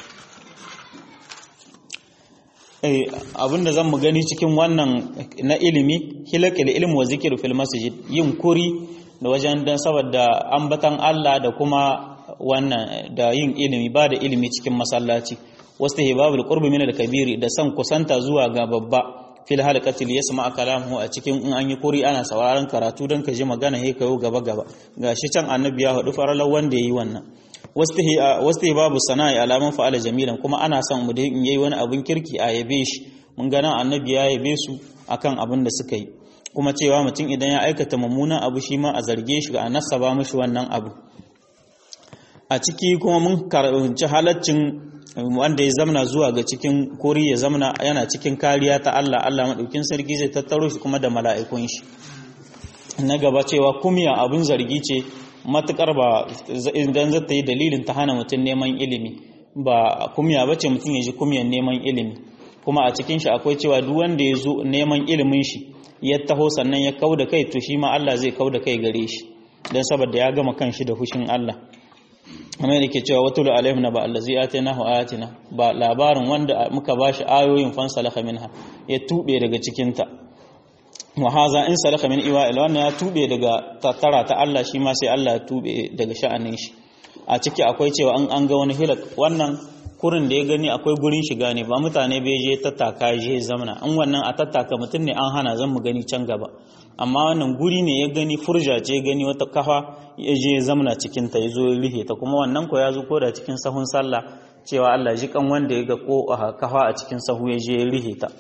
abinda zan mu gani cikin wannan na ilimi hilakil ilmi wa zikir fil masjid yin kuri da wajen dan saboda ambatan Allah da kuma wannan da yin ilimi ba da ilimi cikin masallaci wasu hibabul qurbi min al kabiri da san kusanta zuwa ga babba fil halqati li yasma kalamuhu a cikin in an yi kuri ana sauraron karatu dan ka ji magana he kayo gaba gaba gashi can annabi ya hudu faralar wanda yayi wannan wasu babu sana'i alamun fa'ala jamilan kuma ana son mu da in yayi wani abin kirki a yabe shi mun ga nan annabi ya yabe su akan abin da suka yi kuma cewa mutum idan ya aikata mummunan abu shi ma a zarge shi a nasaba mishi wannan abu a ciki kuma mun karanci halaccin wanda ya zamana zuwa ga cikin kori ya zamana yana cikin kariya ta Allah Allah madaukin sarki zai tattaro shi kuma da mala'ikun shi na gaba cewa kumya abin zargi ce matukar ba idan zata yi dalilin ta hana mutum neman ilimi ba kumya bace mutum ya ji kumyan neman ilimi kuma a cikin shi akwai cewa duk wanda ya zo neman ilimin shi ya taho sannan ya kau da kai to shi ma Allah zai kau da kai gare shi don saboda ya gama kan shi da fushin Allah amma da ke cewa watul alaihim na ba allazi atainahu ayatina ba labarin wanda muka bashi ayoyin fansalaka minha ya tube daga cikin ta wa haza in salaka min iwa'il wannan ya tube daga tattara ta Allah shi ma sai Allah ya tube daga sha'anin shi a ciki akwai cewa an an ga wani hilak wannan kurin da ya gani akwai gurin shiga ne ba mutane bai je tattaka je zamana an wannan a tattaka mutum ne an hana zan mu gani can gaba amma wannan guri ne ya gani furja ce gani wata kafa ya je zamana cikin ta yazo ya rihe ta kuma wannan ko ya zo ko da cikin sahun sallah cewa Allah ji kan wanda ya ga ko kafa a cikin sahu ya je ya rihe ta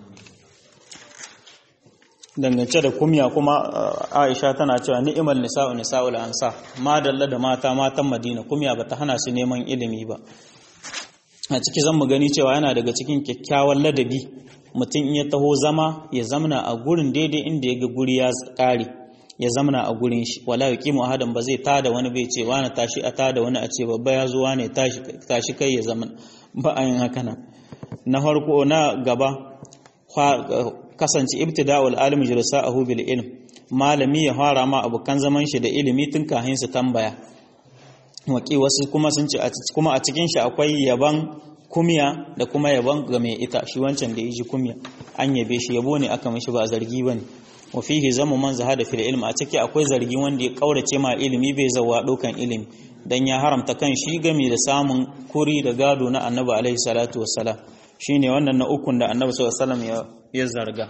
dangance da kumya kuma Aisha tana cewa ni'mal nisa'u nisa'ul ansa ma dalla da mata matan Madina kumya bata hana su neman ilimi ba a ciki zan mu gani cewa yana daga cikin kyakkyawan ladabi mutum in ya taho zama ya zamna a gurin daidai inda ya ga guri ya kare ya zamna a gurin shi wala yuqimu ahadan ba zai tada wani bai ce wani tashi a tada wani a ce babba ya zo wani tashi tashi kai ya zama ba a yin haka nan na farko na gaba kasance ibtida'ul alim jirsa'ahu bil ilm malami ya fara ma abokan zaman shi da ilimi tun kafin su tambaya waki wasu kuma sun ce kuma a cikin shi akwai yaban kumya da kuma yaban ga mai ita shi wancan da yaji kumya an yabe shi yabo ne aka mishi ba zargi bane wa fihi zamu man zahada fil ilm a ciki akwai zargi wanda ya kaurace ma ilimi bai zawa dokan ilimi dan ya haramta kan shi game da samun kuri da gado na annabi alaihi salatu wassalam shine wannan na ukun da annabi sallallahu alaihi wasallam ya zarga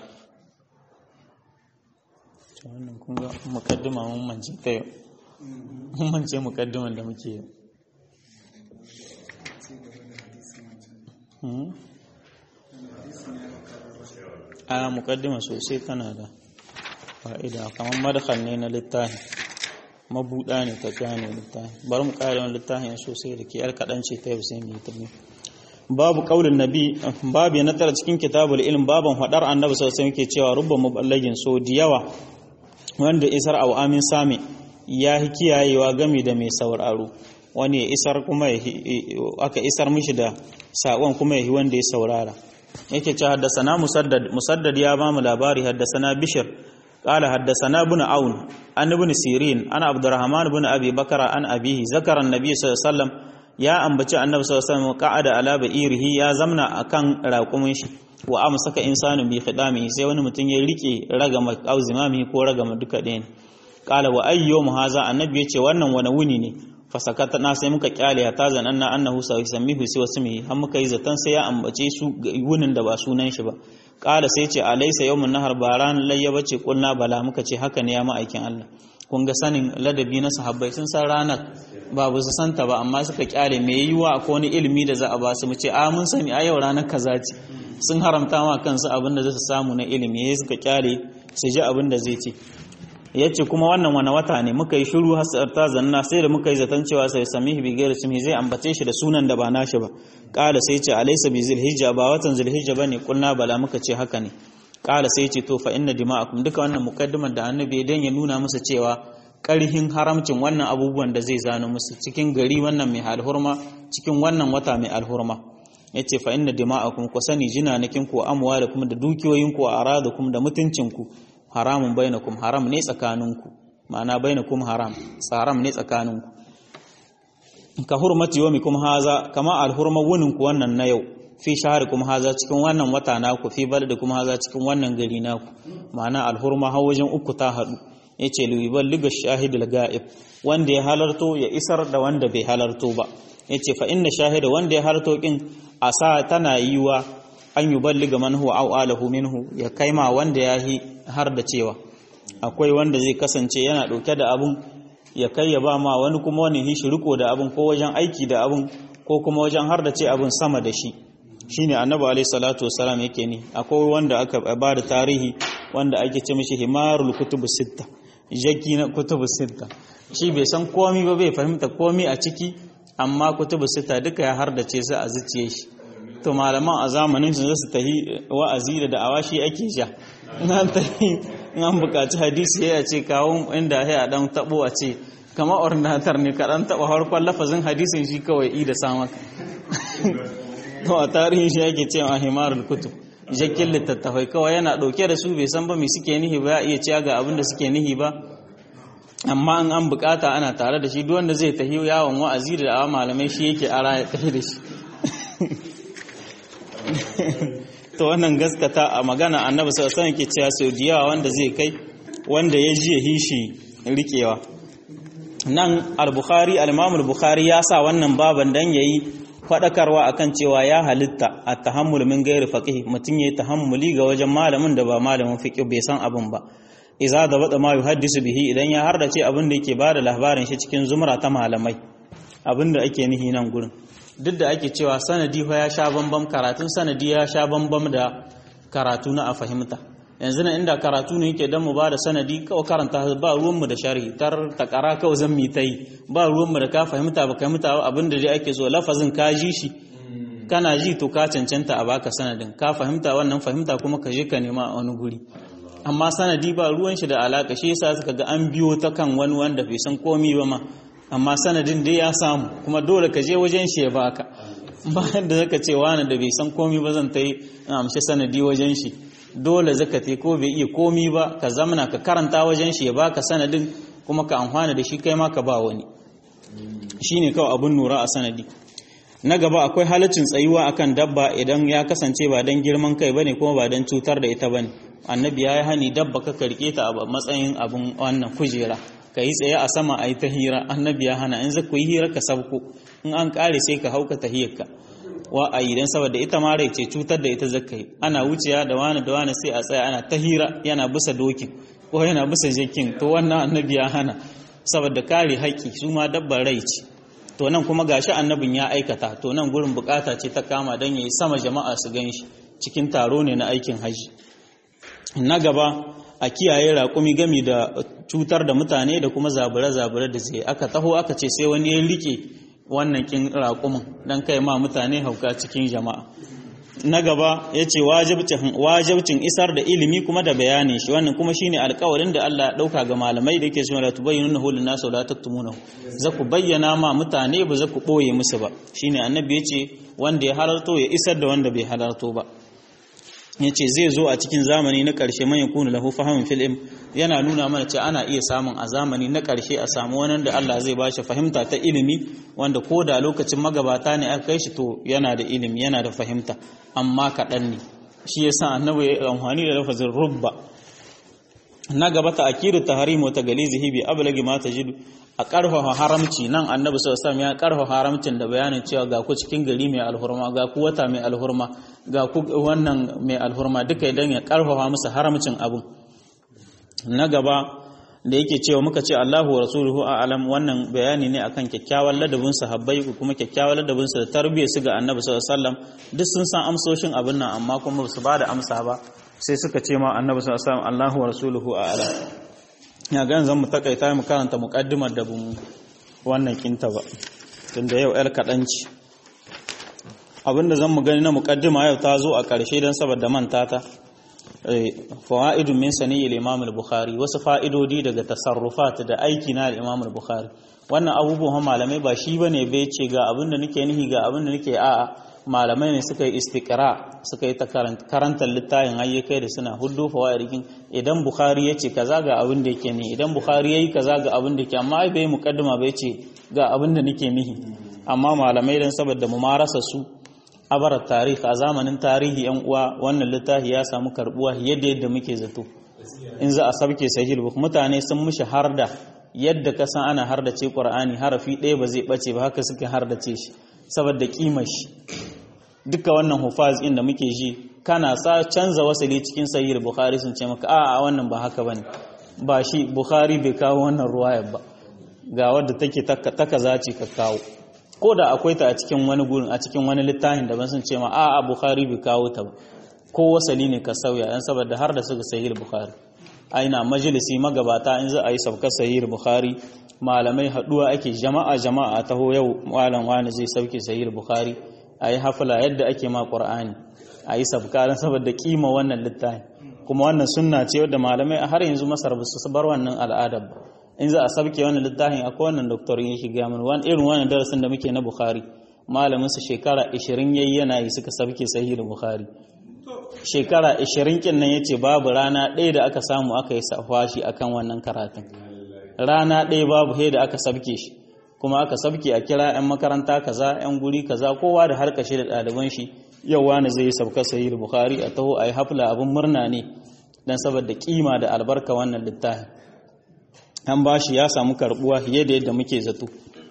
wannan kun ga mukaddima mun mance ta yau mun mance mukaddiman da muke yi a mukaddima sosai tana da fa'ida kamar madakal ne na littafi mabuɗa ne ta gane littafi bari mu ƙara wani littafin sosai da ke yar kaɗan ce ta yau sai mu yi ta babu kaulin nabi babu na tara cikin kitabul ilm baban hadar annabi sallallahu alaihi wasallam cewa rubba muballagin so da yawa wanda isar aw amin sami ya hi kiyayewa game da mai sauraro wani ya isar kuma aka isar mishi da sakon kuma ya wanda ya saurara yake cewa haddasana musaddad musaddad ya ba mu labari haddasana bishir قال حدثنا ابن عون عن ابن سيرين عن عبد الرحمن بن ابي بكر عن ابيه ذكر النبي صلى الله عليه وسلم ya ambaci annabi sallallahu alaihi wasallam qa'ada ala ba'irihi ya zamna akan raƙumin shi wa amsaka insanu bi khidami sai wani mutum ya rike ragama auzimami ko ragama duka ɗayan qala wa ayyum haza annabi yace wannan wani wuni ne fasakata na sai muka kyale ya tazan anna annahu sa yusammihu sai wasu mai har muka yi zaton sai ya ambace su wunin da ba sunan shi ba qala sai ce alaysa yawmun nahar baran layya bace kulna bala muka ce haka ne ya ma'aikin Allah kun ga sanin ladabi na sahabbai sun san ranar ba ba su santa ba amma suka kyale mai yiwa akwai wani ilimi da za a ba su mu ce a mun sani a yau ranar kaza ce sun haramta ma kansu abin da za su samu na ilimi ya suka kyale su ji abin da zai ce ya ce kuma wannan wani wata ne muka yi shiru har ta zanna sai da muka yi zaton cewa sai sami bi gaira sumi zai ambace shi da sunan da ba nashi ba kala sai ce alaysa bi zilhijja ba watan zilhijja bane kulna bala muka ce haka ne kala sai ce to fa inna dima'akum duka wannan mukaddimar da annabi dan ya nuna musu cewa karhin haramcin wannan abubuwan da zai zano musu cikin gari wannan mai alhurma cikin wannan wata mai alhurma yace fa inna dima'akum ku sani jinanakin ku amwalakum da dukiyoyin ku aradakum da mutuncin ku haramun bainakum haram ne tsakaninku ma'ana bainakum haram tsaram ne tsakaninku ka hurmati yawmikum haza kama alhurma wunin ku wannan na yau fi shaharikum haza cikin wannan wata naku fi baladikum haza cikin wannan gari naku ma'ana alhurma har wajen uku ta hadu yace liyubal liga shahidul ga'ib wanda ya halarto ya isar da wanda bai halarto ba yace fa inna shahida wanda ya halarto kin asa tana yiwa an yuballiga man huwa aw alahu minhu ya kaima wanda yahi har da cewa akwai wanda zai kasance yana dauke da abun ya kai ya ba ma wani kuma wani hishi riko da abun ko wajen aiki da abun ko kuma wajen har da ce abun sama da shi shine annabi alaihi salatu wassalam yake ni akwai wanda aka ba da tarihi wanda ake ce mishi himarul kutubu sitta jaki na kutubu sitta shi bai san komi ba bai fahimta komi a ciki amma kutubu sitta duka ya har da ce su a zuciye shi to malaman a zamanin su su tahi wa'azi da da'awa shi ake sha nan tahi in an buƙaci hadisi ya ce kawo inda ya dan tabo a ce kamar ordinatar ne kaɗan taɓa harkon lafazin hadisin shi kawai i da samak to a tarihin shi yake cewa himarul kutub jakin littattafai kawai yana ɗauke da su bai san ba mai suke nihi ba ya iya ciya ga abin da suke nihi ba amma in an bukata ana tare da shi duk wanda zai tahi yawon wa'azi da awa malamai shi yake ara ya tafi da shi to wannan gaskata a magana annabi sallallahu alaihi ke cewa sau diyawa wanda zai kai wanda ya ji ya hishi rikewa nan al-bukhari al-imam al-bukhari ya sa wannan baban dan yayi fadakarwa akan cewa ya halitta at-tahammul min ghairi faqih mutun yayi tahammuli ga wajen malamin da ba malamin fiqh bai san abin ba iza da bada ma yuhaddisu bihi idan ya hardace abin da yake bada labarin shi cikin zumra ta malamai abin da ake nihi nan gurin duk da ake cewa sanadi fa ya sha bambam karatun sanadi ya sha bambam da karatu na a fahimta yanzu na inda karatu ne yake dan mu ba da sanadi kawai karanta ba ruwanmu da sharhi tar takara kawai zan mi ta yi ba ruwanmu da ka fahimta ba fahimta abin da dai ake so lafazin ka ji shi kana ji to ka cancanta a baka sanadin ka fahimta wannan fahimta kuma ka je ka nema a wani guri amma sanadi ba ruwan shi da alaka shi yasa suka ga an biyo ta kan wani wanda bai san komi ba ma amma sanadin dai ya samu kuma dole ka je wajen shi ya baka bayan da zaka ce wani da bai san komi ba zan ta yi amshi sanadi wajen shi dole zaka te ko bai iya komi ba ka zamana ka karanta wajen shi ya baka sanadin kuma ka amfana da shi kai ma ka ba wani shine kawai abun nura a sanadi na gaba akwai halaccin tsayuwa akan dabba idan ya kasance ba dan girman kai bane kuma ba dan cutar da ita bane annabi ya yi hani dabba ka karke ta a matsayin abun wannan kujera ka yi tsaye a sama a yi ta hira annabi ya hana in zaka yi hira ka sabko in an kare sai ka hauka tahiyarka wa a yi dan saboda ita ma rai ce cutar da ita zaka yi ana wuciya da wani da wani sai a tsaya ana ta hira yana bisa dokin ko yana bisa jakin to wannan annabi ya hana saboda kare haƙƙi su ma dabbar rai ce to nan kuma gashi annabin ya aikata to nan gurin bukata ce ta kama dan yayi sama jama'a su gan shi cikin taro ne na aikin haji na gaba a kiyaye raƙumi gami da cutar da mutane da kuma zabure-zabure da zai aka taho aka ce sai wani ya rike wannan kin raƙumin don kai ma mutane hauka cikin jama'a na gaba ya ce wajibcin isar da ilimi kuma da bayanin shi wannan kuma shine alkawarin da Allah ya ɗauka ga malamai da yake suna da tubayyinu na hulun nasu da tattumuna za ku bayyana ma mutane ba za ku ɓoye musu ba shine annabi ya ce wanda ya halarto ya isar da wanda bai halarto ba ya ce zai zo a cikin zamani na ƙarshe man ya kuna lahu fahimin fil'im yana nuna mana ce ana iya samun a zamani na ƙarshe a samu wani da Allah zai bashi fahimta ta ilimi wanda ko da lokacin magabata ne aka kai shi to yana da ilimi yana da fahimta amma kaɗan ne shi ya sa annabi ya amfani da lafazin rubba na gaba ta akidu tahrim wa tagalizihi bi ablagi ma tajidu a karfafa haramci nan annabi sallallahu alaihi ya karfafa haramcin da bayanin cewa ga ku cikin gari mai alhurma ga ku wata mai alhurma ga ku wannan mai alhurma duka idan ya karfafa musu haramcin abu na gaba da yake cewa muka ce Allahu wa rasuluhu a'lam wannan bayani ne akan kyakkyawan ladabin sahabbai ko kuma kyakkyawan ladabin su da tarbiyyar su ga annabi sallallahu alaihi wasallam duk sun san amsoshin abin nan amma kuma ba su ba da amsa ba sai suka ce ma annabi sallallahu alaihi wasallam Allahu wa rasuluhu a'lam ya ga zan mu takaita mu karanta muqaddimar da bun wannan kinta ba tunda yau el kadanci abinda zan mu gani na muqaddima yau ta zo a ƙarshe dan saboda manta ta fawaidun min sani al-imam al-bukhari wasu fa'idodi daga tasarrufat da aiki na al-imam al-bukhari wannan abubuwan malamai ba shi bane bai ce ga abin da nake nihi ga abin da nake a'a malamai ne suka yi istiqra suka yi ta karantar littafin hayyakai da suna huddo fawaidin idan bukhari ya ce kaza ga abin da yake ni idan bukhari yayi kaza ga abin da yake amma ai bai muqaddima bai ce ga abin da nake nihi amma malamai dan saboda mu marasa su abarar tarihi a zamanin tarihi yan uwa wannan littafi ya samu karbuwa yadda yadda muke zato in za a sabke sahih buk mutane sun mushi harda yadda ka san ana hardace qur'ani harafi ɗaya ba zai bace ba haka suke hardace shi saboda kimar shi duka wannan hufaz inda muke ji kana sa canza wasali cikin sahih bukhari sun ce maka a a wannan ba haka bane ba shi bukhari bai kawo wannan ruwayar ba ga wadda take ta kaza ce ka kawo ko da akwai ta a cikin wani gurin a cikin wani littafin da ban sun ce ma a a bukhari bai kawo ta ba ko wasali ne ka sauya dan saboda har da suka sahih bukhari aina majalisi magabata in za a yi sabkar sahih bukhari malamai haduwa ake jama'a jama'a taho yau malam wani zai sauke sahih bukhari ayi hafla yadda ake ma qur'ani ayi sabka dan saboda kima wannan littafin kuma wannan sunna ce wadda malamai har yanzu masar ba su bar wannan al'adar ba in za a sabke wannan littafin akwai wannan doktor ya shiga mana wani irin wannan darasin da muke na bukhari malamin su shekara 20 yayi yana yi suka sabke sahih bukhari shekara 20 kin nan yace babu rana ɗaya da aka samu aka yi safashi akan wannan karatun rana ɗaya babu sai da aka sabke shi kuma aka sabke a kira 'yan makaranta kaza 'yan guri kaza kowa da harkashi da ɗaliban shi yau wani zai sabka sahih bukhari a taho a yi hafla abin murna ne don saboda kima da albarka wannan littafi an ba shi ya samu karbuwa fiye da yadda muke zato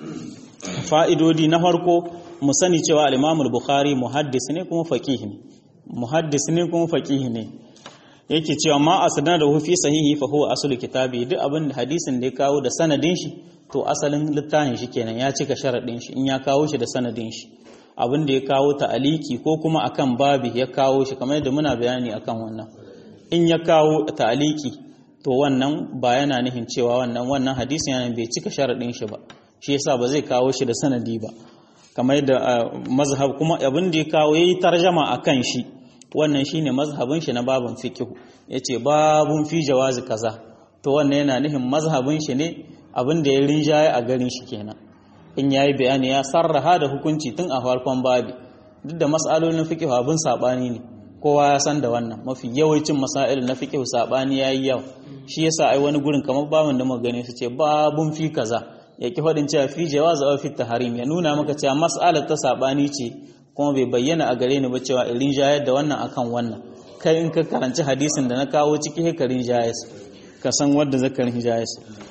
fa'idodi na farko mu sani cewa al bukhari muhaddis ne kuma faqih ne muhaddis ne kuma faqih ne yake cewa ma asdana da fi sahihi fa huwa aslu kitabi duk abin da hadisin da ya kawo da sanadin shi to asalin littafin shi kenan ya cika sharadin shi in ya kawo shi da sanadin shi abin da ya kawo ta aliki ko kuma akan babi ya kawo shi kamar yadda muna bayani akan wannan in ya kawo ta aliki to wannan ba yana nihin cewa wannan wannan hadisin yana bai cika sharadin shi ba shi yasa ba zai kawo shi da sanadi ba kamar yadda mazhab kuma abin da ya kawo yayi tarjama akan shi wannan shine mazhabin shi na babun fiqh yace babun fi jawazi kaza to wannan yana nihin mazhabin shi ne abin da ya rinjaye a garin shi kenan in yayi bayani ya sarraha da hukunci tun a farkon babi duk da mas'alolin fiqh abin sabani ne kowa ya san da wannan mafi yawancin masail na fiqh sabani yayi yawa shi yasa ai wani gurin kamar babun da muka gane su ce babun fi kaza ya ki fadin cewa fi jawaz aw fi tahrim ya nuna maka cewa mas'alar ta sabani ce kuma bai bayyana a gare ni ba cewa irin jayar da wannan akan wannan kai in ka karanci hadisin da na kawo ciki hekarin jayas ka san wanda zakarin jayas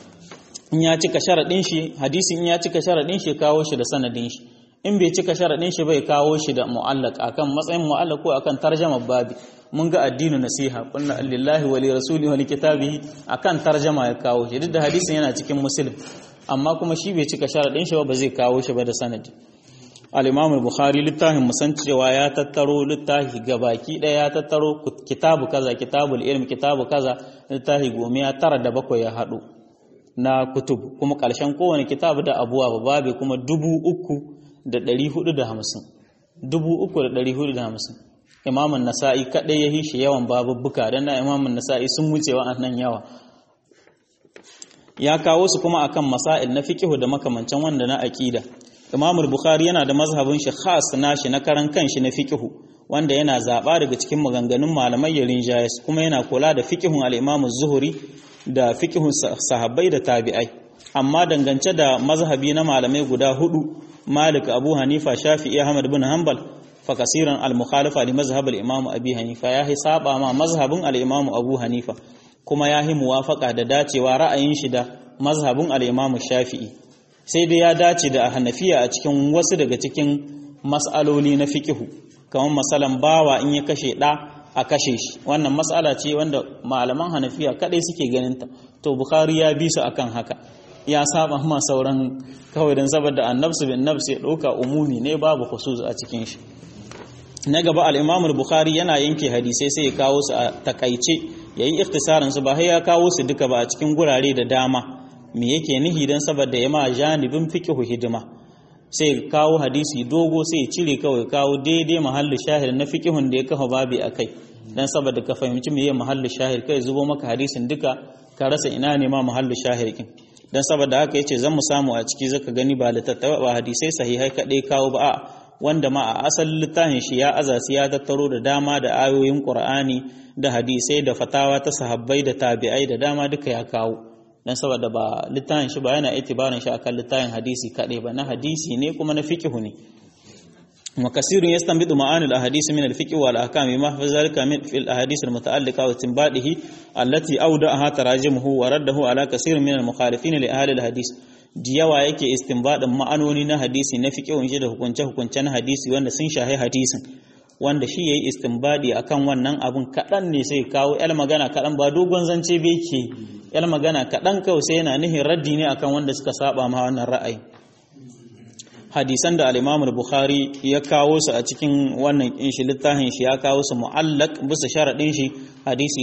in ya cika sharaɗin shi hadisin in ya cika sharaɗin shi kawo shi da sanadin shi in bai cika sharaɗin shi bai kawo shi da mu'allaq akan matsayin mu'allaq ko akan tarjama babi mun ga addinu nasiha kunna lillahi wa li rasuli wa li kitabihi akan tarjama ya kawo shi duk da hadisin yana cikin muslim amma kuma shi bai cika sharaɗin shi ba ba zai kawo shi ba da sanadi al-imam al-bukhari littafin musan cewa ya tattaro littafi gabaki ɗaya ya tattaro kitabu kaza kitabul ilm kitabu kaza littafi gomiya tara da bakwai ya haɗu na kutub kuma ƙarshen kowane kitabu da abuwa ba babe kuma dubu uku da ɗari hudu da hamsin dubu uku da ɗari hudu da hamsin imamun nasa'i kaɗai ya shi yawan babubbuka don na imamun nasa'i sun wuce nan yawa ya kawo su kuma akan masail na fiqihu da makamancin wanda na aqida imamul bukhari yana da mazhabin shi khas nashi na karan kanshi na fiqihu wanda yana zaba daga cikin maganganun malamai ya rinjayes kuma yana kula da fiqihun al-imam zuhuri da fiqihun sahabbai da tabi'ai amma dangance da mazhabi na malamai guda hudu malik abu hanifa shafi'i ahmad bin hanbal fa kasiran al-mukhalifa li mazhab al-imam abi hanifa ya hi saba ma mazhabin al-imam abu hanifa kuma ya hi muwafaqa da dacewa ra'ayin shi da mazhabin al-imam shafi'i sai dai ya dace da hanafiya a cikin wasu daga cikin mas'aloli na fiqihu kamar masalan bawa in ya kashe da a kashe shi wannan matsala ce wanda malaman hanafiya kadai suke ganinta to bukhari ya bi su akan haka ya saba ma sauran kawai don saboda annabsu bin nafsi ya ɗauka umumi ne babu khusus a cikin shi na gaba al-imam bukhari yana yanke hadisai sai ya kawo su a takaice yayi ikhtisarin su ba sai ya kawo su duka ba a cikin gurare da dama me yake nihi dan saboda ya ma janibin fiqhu hidima sai kawo hadisi dogo sai ya cire kawai kawo daidai mahallin shahir na fiqhun da ya kafa babi akai dan saboda ka fahimci meye mahallin shahir kai zubo maka hadisin duka ka rasa ina ne ma mahallin shahir kin dan saboda haka yace zan mu samu a ciki zaka gani ba littattafa ba hadisai sahihai kadai kawo ba a wanda ma a asalin littafin shi ya azasi ya tattaro da dama da ayoyin qur'ani da hadisai da fatawa ta sahabbai da tabi'ai da dama duka ya kawo dan saboda ba littafin shi ba yana itibarin shi akan littafin hadisi kadai ba na hadisi ne kuma na fiqhu ne وكثير يستنبط معاني الاحاديث من الفقه والاحكام ما في ذلك من في الاحاديث المتعلقه واستنباطه التي اودعها تراجمه ورده على كثير من المخالفين لاهل الحديث diyawa yake istinbadin ma'anoni na hadisi na fiqhun shi da hukunce hukunce na hadisi wanda sun shahi hadisin wanda shi yayi istinbadi akan wannan abun kadan ne sai kawo yar magana kadan ba dogon zance bai ke yar magana kadan kawai sai yana nihin raddi ne akan wanda suka saba ma wannan ra'ayi hadisan da al-Imam bukhari ya kawo su a cikin wannan shi littafin shi ya kawo su mu'allaq bisa sharadin shi hadisi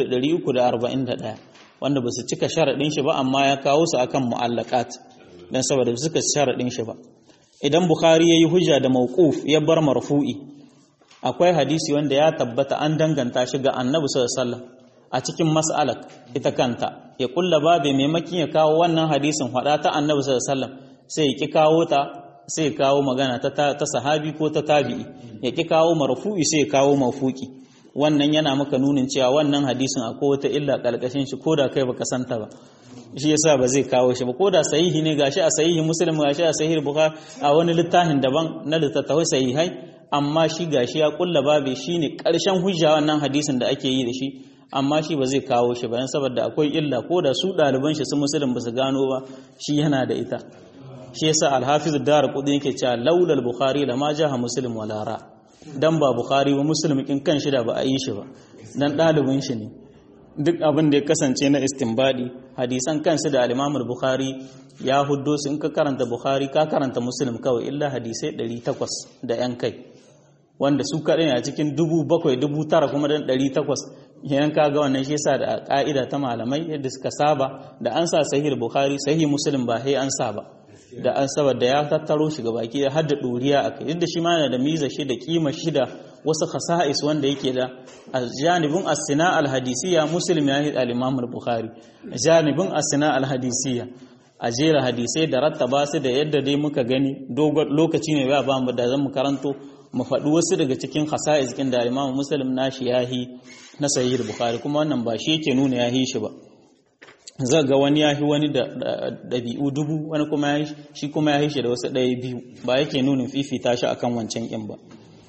1341 wanda ba su cika sharadin shi ba amma ya kawo su akan mu'allaqat dan saboda ba su cika sharadin shi ba idan bukhari yayi hujja da mawquf ya bar marfu'i akwai hadisi wanda ya tabbata an danganta shi ga annabi sallallahu alaihi wasallam a cikin mas'alat ita kanta ya kulla babe maimakin ya kawo wannan hadisin hada ta annabi sallallahu alaihi wasallam sai ya ki kawo ta sai kawo magana ta, ta, sahabi ko ta tabi'i ya ki kawo marfu'i sai kawo mafuki wannan yana maka nunin cewa wannan hadisin akwai wata illa kalkashin shi koda kai baka santa ba shi yasa ba zai kawo shi ba koda sahihi ne gashi a sahihi muslim gashi a sahihi bukhari a wani littafin daban na littattafai sahihai amma shi gashi ya kulla babe shine karshen hujja wannan hadisin da ake yi da shi amma shi ba zai kawo shi ba saboda akwai illa koda su ɗaliban shi su muslim ba su gano ba shi yana da ita shi yasa al-hafiz ad-darqutni yake cewa laulal bukhari lama jaha muslim wala ra dan ba bukhari ba muslim kin kan shi da ba a yi shi ba dan ɗalibin shi ne duk abin da ya kasance na istinbadi hadisan kansu da al-imam bukhari ya huddo su in ka karanta bukhari ka karanta muslim kawai illa hadisai 800 da yan kai wanda su kaɗai a cikin dubu bakwai dubu tara kuma dan ɗari takwas yan kaga wannan shi yasa da ƙa'ida ta malamai yadda suka saba da an sa sahih bukhari sahih muslim ba sai an sa ba da an saba da ya tattaro shi baki da har da ɗuriya a kai yadda shi ma yana da miza shi da kima shi da wasu khasa'is wanda yake da a janibin asina alhadisiya muslim ya yi al-imam bukhari janibin asina alhadisiya a jera hadisai da rattaba su da yadda dai muka gani dogon lokaci ne ba ba mu da zan mu karanto mu faɗi wasu daga cikin hasa'is ɗin da Imam Muslim nashi yahi na Sahih Bukhari kuma wannan ba shi yake nuna yahi shi ba za ga wani yahi wani da ɗabi'u dubu wani kuma yahi shi kuma yahi shi da wasu ɗaya biyu ba yake nuna fifita shi akan wancan ƙin ba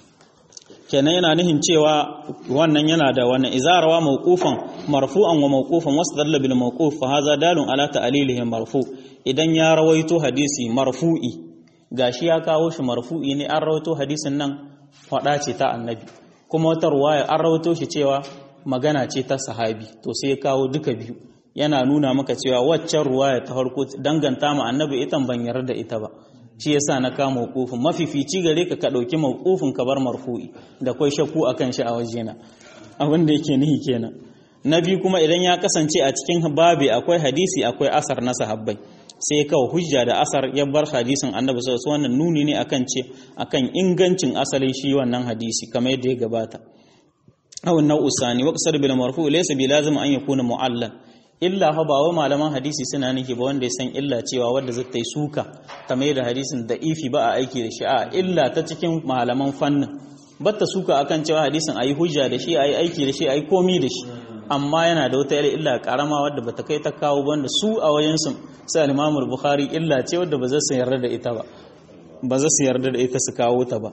kenan yana nihin cewa wannan yana da wannan izarawa mawqufan marfu'an wa mawqufan wasdalla bil mawquf fa hadha dalun ala ta'lilihi marfu idan ya rawaito hadisi marfu'i gashi ya kawo shi marfu'i ne an rawaito hadisin nan faɗa ce ta annabi kuma wata ruwaya an rawaito shi cewa magana ce ta sahabi to sai ya kawo duka biyu yana nuna maka cewa waccan ruwaya ta farko danganta ma annabi ita ban yarda da ita ba shi yasa na kama mawqufin mafifici gare ka ka dauki mawqufin ka bar marfu'i da kai shakku akan shi a wajena abin da yake nihi kenan na biyu kuma idan ya kasance a cikin babi akwai hadisi akwai asar na sahabbai sai ya kawo hujja da asar ya bar hadisin annabi sallallahu wannan nuni ne akan ce akan ingancin asalin shi wannan hadisi kamar yadda ya gabata aw nau'u sani wa qasar bil marfu laysa bi lazim an yakuna mu'allan illa fa ba wa malaman hadisi suna nake ba wanda ya san illa cewa wanda zai tai suka kamar da hadisin da ifi ba a aiki da shi a illa ta cikin malaman fannin batta suka akan cewa hadisin ayi hujja da shi ayi aiki da shi ayi komi da shi amma yana da wata illa karama wadda bata kai ta kawo wanda su a wajensu sai al-Imam Bukhari illa ce wadda ba za su yarda da ita ba ba za su yarda da ita su kawo ta ba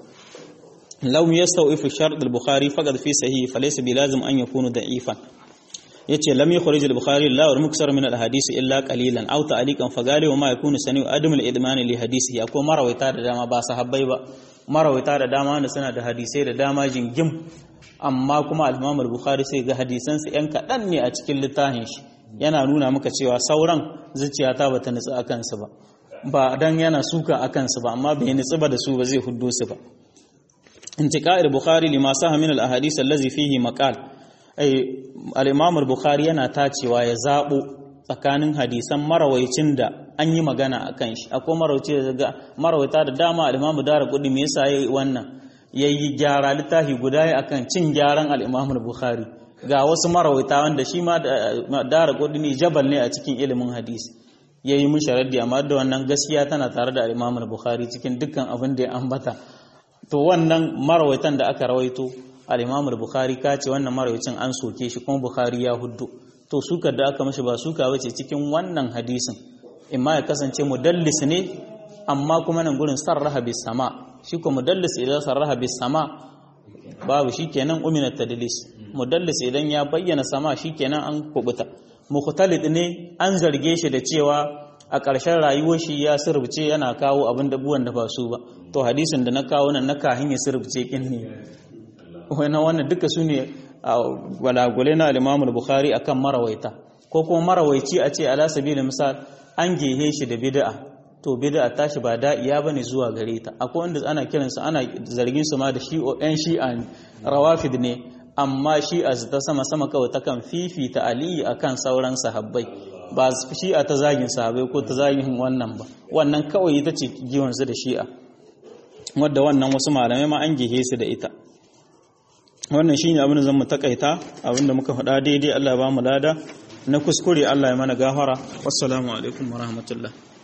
law yastawifu shart al-Bukhari faqad fi sahih falaysa bilazim an yakunu da'ifan yace lam yukhrij al-Bukhari la wa muksar min al-hadith illa qalilan aw ta'liqan fagali wa ma yakunu sani adam al-idman li hadisihi akwai marawaita da dama ba sahabbai ba marawaita da dama wanda suna da hadisai da dama jingim amma kuma al-Imam al-Bukhari sai ga hadisansa yan kaɗan ne a cikin littafin shi yana nuna maka cewa sauran zuciyata bata nutsu akan su ba ba dan yana suka akan su ba amma bai nutsu ba da su ba zai huddo su ba intiqa'il bukhari lima saha min al-ahadith allazi fihi maqal ai al-Imam al-Bukhari yana tacewa ya zabo tsakanin hadisan marawaicin da an yi magana akan shi akwai marawaici da marawaita da dama al-Imam Daraqutni me yasa yayi wannan ya yi gyara littafi guda ya akan cin gyaran al'imamul bukhari ga wasu marawaita wanda shi ma dara kudini jabal ne a cikin ilimin hadisi ya yi mun sharaddi amma da wannan gaskiya tana tare da al'imamul bukhari cikin dukkan abin da ya ambata to wannan marawaitan da aka rawaito al'imamul bukhari ka ce wannan marawaitin an soke shi kuma bukhari ya huddu to sukar da aka mashi ba suka bace cikin wannan hadisin imma ya kasance mudallis ne amma kuma nan gurin sarraha bis sama shi ko mudallis idan sarraha bis sama babu shikenan umina tadlis mudallis idan ya bayyana sama shikenan an kubuta mukhtalid ne an zarge shi da cewa a ƙarshen rayuwar shi ya sirbice yana kawo abin da buwan da ba su ba to hadisin da na kawo nan na kahin ya sirbice kin ne wannan wannan duka su ne walagule na al-Imam bukhari akan marawaita ko kuma marawaici a ce ala sabilin misal an gehe shi da bid'a to bid'a tashi ba da'iya bane zuwa gare ta akwai wanda ana kiransu ana zargin su ma da shi ɗan shi'a ne rawafid ne amma shi'a ta sama sama kawai takan fifita aliyu akan sauran sahabbai ba shi'a ta zagin sahabbai ko ta zagin wannan ba wannan kawai ita ce giwan su da shi'a wadda wannan wasu malamai ma an gehe su da ita wannan shine abin da zan mu takaita abin da muka faɗa daidai Allah ya ba mu lada na kuskure Allah ya mana gafara wassalamu alaikum warahmatullahi